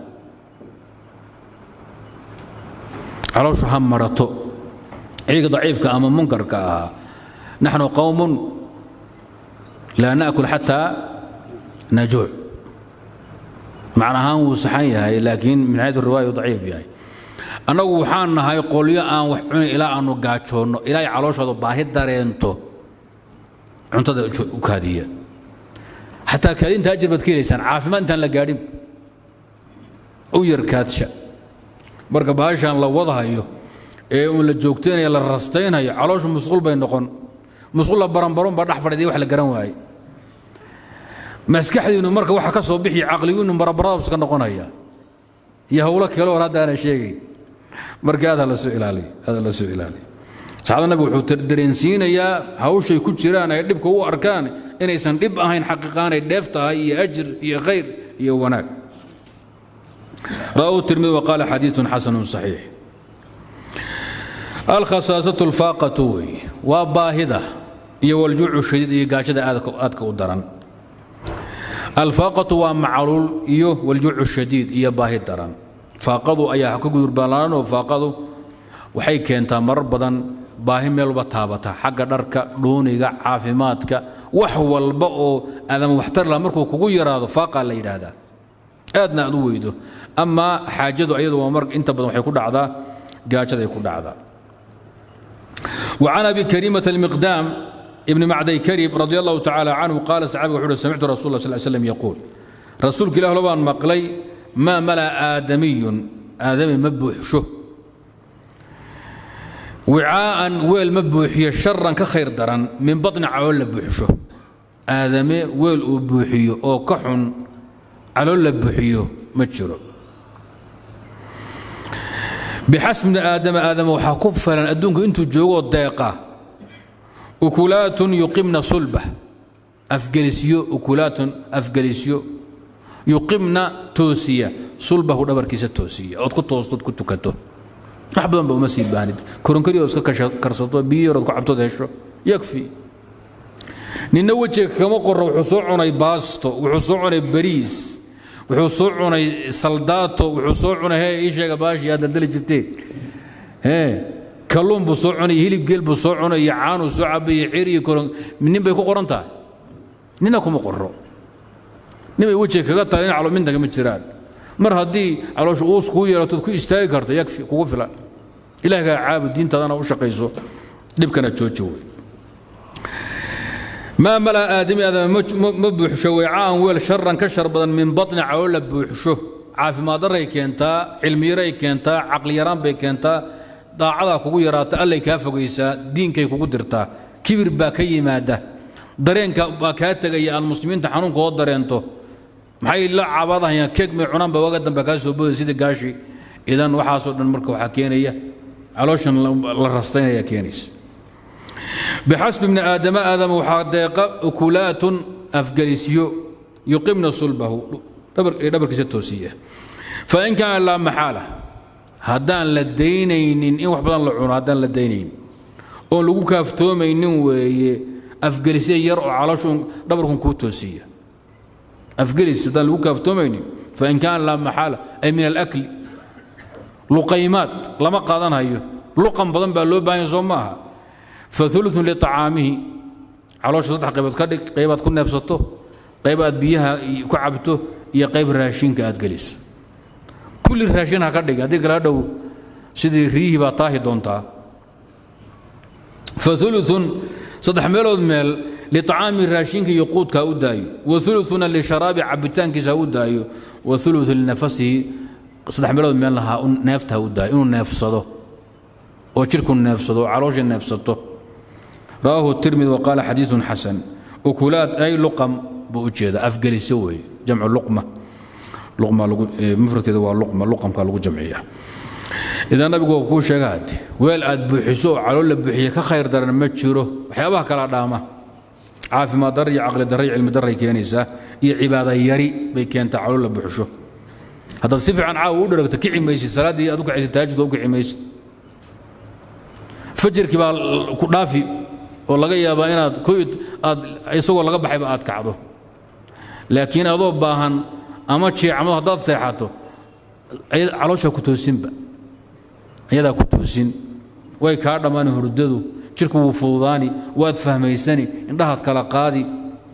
calooshu ha madhato ciiga daciifka ama munkarka ahaa naxnu qowmun laa naأkul xataa najuuc macna ahaan wuu saxan yahay laakiin min xayث riwaaya daciif yahay annagu waxaan nahay qolyo aan wax cunin ilaa aanu gaajoonno ilaa ay calooshooda baahi dareento cuntada u kaadiya xataa kaadinta ajir baad ka helaysaan caafimaad intaan la gaadhin u yar kaadsha marka baashaan la wadahayo ee uun la joogtaynaya la rastaynayo calooshu musqul bay noqon musqul la baranbaron baa dhex fadhiday wax la garan waaye maskaxdiinnu marka waxa ka soo bixi caqligiinnu barabaradabuska noqonaya iyo howlo kale hor haddaana sheegayn marka aad hala soo ilaaliyo aad hala soo ilaaliyo saxaabada nabigu wuxuu dareensiinayaa hawshay ku jiraan ay dhibka u arkaan inaysan dhib ahayn xaqiiqaan ay dheef tahay iyo ajir iyo khayr iyo wanaag رواه الترمذي وقال حديث حسن صحيح الخصاصة الفاقة وباهدة والجوع الشديد يقاشد آدك ودرن الفاقة ومعلول إيو والجوع الشديد إيا باهد درن فاقضوا أي حكو قدر وفاقضوا waxay keentaa marar badan baahi meel walba taabata xagga dharka dhuuniga caafimaadka wax walba oo aadama waxtar laha markuu kugu yaraado faaqaa la yidhaahdaa aadna aad u weydo ama xaajadu ayadu waa mar inta badan waxay ku dhacdaa gaajaday ku dhacdaa وعن ابي كريمه المقدام ابن معدي كريب رضي الله تعالى عنه قال صحابي وحده سمعت رسول الله صلى الله عليه وسلم يقول رسولك الله لبان مقلي ما ملا ادمي ادمي مبوحشه وعاء ويل مبوحيه شرا كخير درن من بطن عول بوحشه ادمي ويل بوحيه او كحن علول بوحيه ما جرو بحسب من آدم آدم وحكف فلن أدونك أنتو جوغو الدقيقة أكلات يقمن صلبة أفجلسيو أكلات أفجلسيو يقمن توسية صلبة دبر كيسة توسية أتكو توسطت كنتو كتو أحبا بو مسيد باند كورن كريو اسكا كرسطو بيو ردكو عبتو دهشو يكفي نينا وجهك كما قرر وحسو عني باستو وحسو عني بريس wuxuu soo cunay saldaato wuxuu soo cunay hee ii sheega baashi aad daldali jirteen hee kalluun buu soo cunay hilib geel buu soo cunay iyo caanuu soo cabay iyo cir iyo koron nin bay ku qoran tahay nina kuma qorro nin bay wejiga kaga tahay nin calominta kama jiraan mar haddii caloosha uus kuu yeelatood ku istaagi karta yakfi kugu filan ilaahgaa caabud diintaadana u shaqayso dhibkana jooji wey ما ملا آدم آدم مبوحشو وعاء ويل شرا كشر بدن من بطن عول بوحشو عافي ما دري كينتا علمي ري كينتا عقل يران بي كينتا daacada kugu yaraata allay kaa fogaysaa diinkay kugu dirtaa kibir baa ka yimaada dareenka baa kaa tegaya aan muslimiinta xanuunka oo dareento maxay la caabadahayaan keeg may cunaan baa waga dambe kaa soo boday sida gaashi idan waxaasoo dhan marka waxaa keenaya calooshan la rastaynaya keenaysa بحسب ابن آدم آدم وحديق أكلات أفجلسيو يقمن صلبه دبر دبر كستوسية فإن كان لا محالة هدان لدينين إن وحبدان لعون هدان لدينين أو لو كافتومين وي أفجلسية يرعو على شون دبركم كوتوسية أفجلس هدان لو كافتومين فإن كان لا محالة أي من الأكل لقيمات لما قادن هيو لقم بدن بقى لو باين صومها فثلث لطعامه علوش صدح قيبات كدك قيبات كنا نفسته قيبات بيها كعبته يا قيب راشين كاد جلس كل الراشين هكدك هذيك لا دو سيدي ريه باطاهي دونتا فثلث صدح ميلود ميل لطعام الراشين كي يقود كاوداي وثلثنا لشراب عبتان كي ساوداي وثلث لنفسه صدح ميلود ميل لها نفتها وداي انه نفسده وشرك نفسده وعروش نفسده رواه الترمذي وقال حديث حسن أكلات أي لقم بوجهد أفقل سوي جمع لقمة لقمة مفرد كذا لقمة لقم قالوا جمعية إذا النبي يقول شغاد ويل أد بحسو على ولا بحية كخير در ما تشيره وحيابها كلا دامة عافي ما دري عقل دري علم دري كينيسة هي عبادة يري بيكين تعالوا ولا بحشو هذا الصفة عن عاو درك تكعي ميسي صلاة دي أدوك عيسى تاجد أدوك عيسى fajirkii baa ku dhaafi oo laga yaabaa inaad koyd aad isagoo laga baxayba aad kacdo laakiin adoo baahan ama jeecmado haddaad seexato calooshaa ku toosinba ayadaa ku toosin way kaa dhammaani hurdadu jirku wuu fududaani waad fahmaysani indhahaad kala qaadi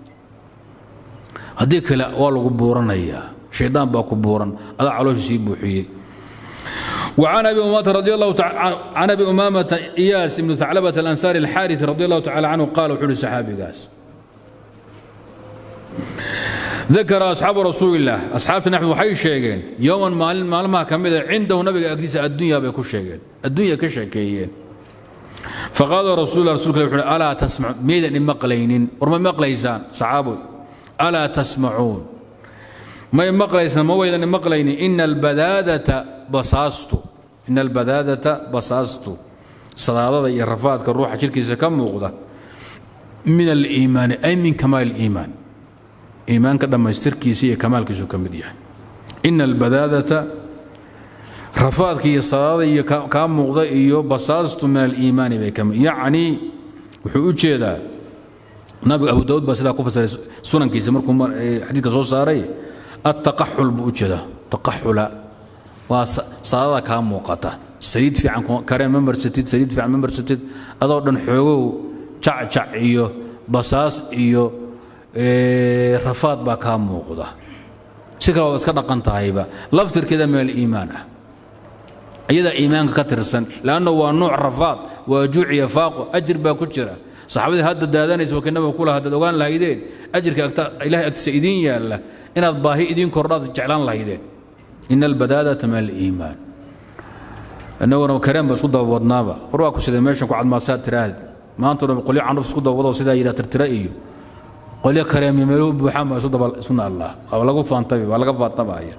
haddii kale waa lagu buuranayaa shaydaan baa ku buuran adaa caloosha sii buuxiyey وعن ابي امامه رضي الله تعالى عن ابي امامه اياس بن ثعلبه الانصاري الحارث رضي الله تعالى عنه قال وحول الصحابي قاس dakara asxaabu rasuulillaah asxaabta naxmed waxay sheegeen yowman maalin maalmaha ka mida cindahu nabiga agtiisa addunya bay ku sheegeen addunya ka sheekeeyeen faqaala rasuullah rasulka wuxuu uhi alaa tasmacu miyaydan imaqlaynin war ma maqlaysaan saxaaboy alaa tasmacuun may maqlaysaan ma waydan imaqlaynin ina albadaadata basaastu ina albadaadata basaastu sadaadada iyo rafaadka ruuxa jirkiisa ka muuqda min aliimaani ay min kamaal aliimaan iimaanka dhammaystirkiisa iyo kamaalkiisu ka mid yahay ina albadaadata rafaadka iyo sadaada iyo kaa muuqda iyo basaastu min aliimaani bay ka mid yacnii wuxuu u jeedaa nabiga abu daawud baa sidaa ku fasiray sunankiisa markuu xadiidka soo saaray attaqaxul buu u jeedaa taqaxula waa sadaada kaa muuqata saliid fiican kareen ma marsatid saliid fiican ma marsatid adoo dhan xoogow jacjac iyo basaas iyo rafaad baa kaa muuqda si kale waad iska dhaqan tahayba laftirkeeda min aliimaan ah iyadaa iimaanka ka tirsan leanna waa nuuc rafaad waa juuciya faaqo ajir baa ku jira saxaabadii hadda daadanaysa wakii nabiga kula haddaad ogaan lahaydeen ajirka ilahay agtiisa idiin yaalla inaad baahi idiin kordhaad jeclaan lahaydeen ina albadaadata min aliimaan innaguna kareen ba isku dabawadnaaba war waa ku siday meeshan ku cadmaasaad tiraahd maanta dhan qolyo candhuf isku dabawado sidaa yidhaa tirtira iyo qolyo kareemyo meeluhu buuxaan baa isu daba isuna allah waa lagu faantabi waa laga faantabaya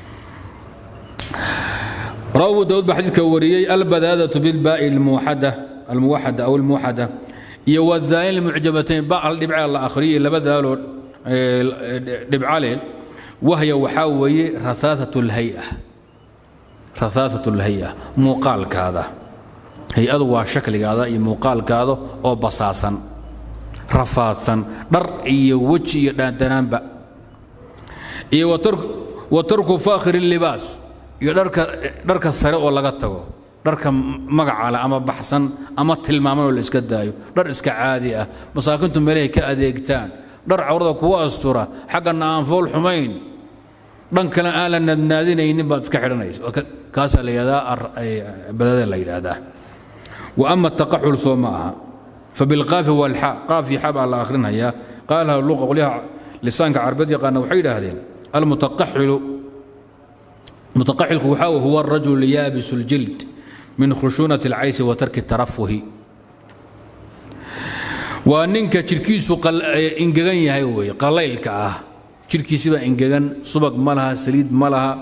رواه أبو داود بحديث كوريي البذاذة بالباء الموحدة الموحدة أو الموحدة iyo wadayn lmucjabatayn baal dhibca la akhriyo laba daalood dhibcaleel wahya waxaa weeye raaaat lhaya raaaat lhaya muuqaalkaada hay-adu waa shakligaada iyo muuqaalkaada oo basaasan rafaadsan dhar iyo weji iyo dhaandanaanba iyo wa tarku faakhir libaas iyo dharka sare oo laga tago dharka magacale ama baxsan ama tilmaaman oo la iska daayo dhar iska caadi ah masaakiintu meelahay ka adeegtaan dhar cawrada kugu astura xaggana aan fool xumayn dhan kale aan la nadnaadinaynin baad iska xidhanaysa kaasaa la yidhahdaa badada la yidhaahdaa wa ama taqaxul soo ma aha fabilqaafi walxa qaafi xa baa la akhrinhayaa qaalaha luqa qolyaha lisaanka carbeed yaqaana waxay yidhaahdeen almutaqaxilu mutaqaxilku waxaa huwa arajulu yaabisu ljild min khushuunati alcaysi wa tarki tarafuhi waa ninka jidhkiisu ingegan yahay weeye qalaylka ah jidhkiisibaa ingegan subag ma laha saliid ma laha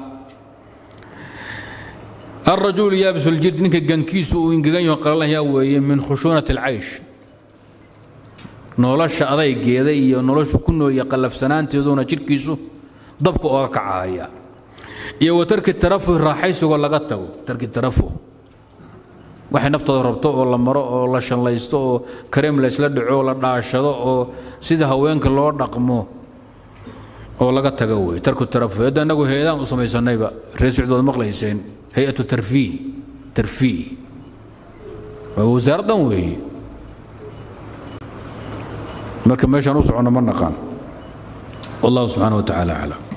الرجل يابس الجلد ninka gankiisu uu ingegan yaho qalalaya weeye min khushuunati alcaysh nolosha adaygeeda iyo noloshu ku nool iyo qallafsanaanteeduna jidhkiisu dabka ooga kacahaya iyo wa tarki tarafuh raaxaysigoo laga tago tarki tarafuh waxay naftooda rabto oo la maro oo la shallaysto oo kareem laysla dhaco oo la dhaashado oo sida haweenka loo dhaqmo oo laga tago wey tarku tarafuh hadda innagu hay-adaan u samaysanayba reer socdood maqlayseen hay-atu tarfiih tarfiih waa wasaaraddan weeye marka meeshaan u soconno ma naqaan wallahu subxaana wa tacaala aclam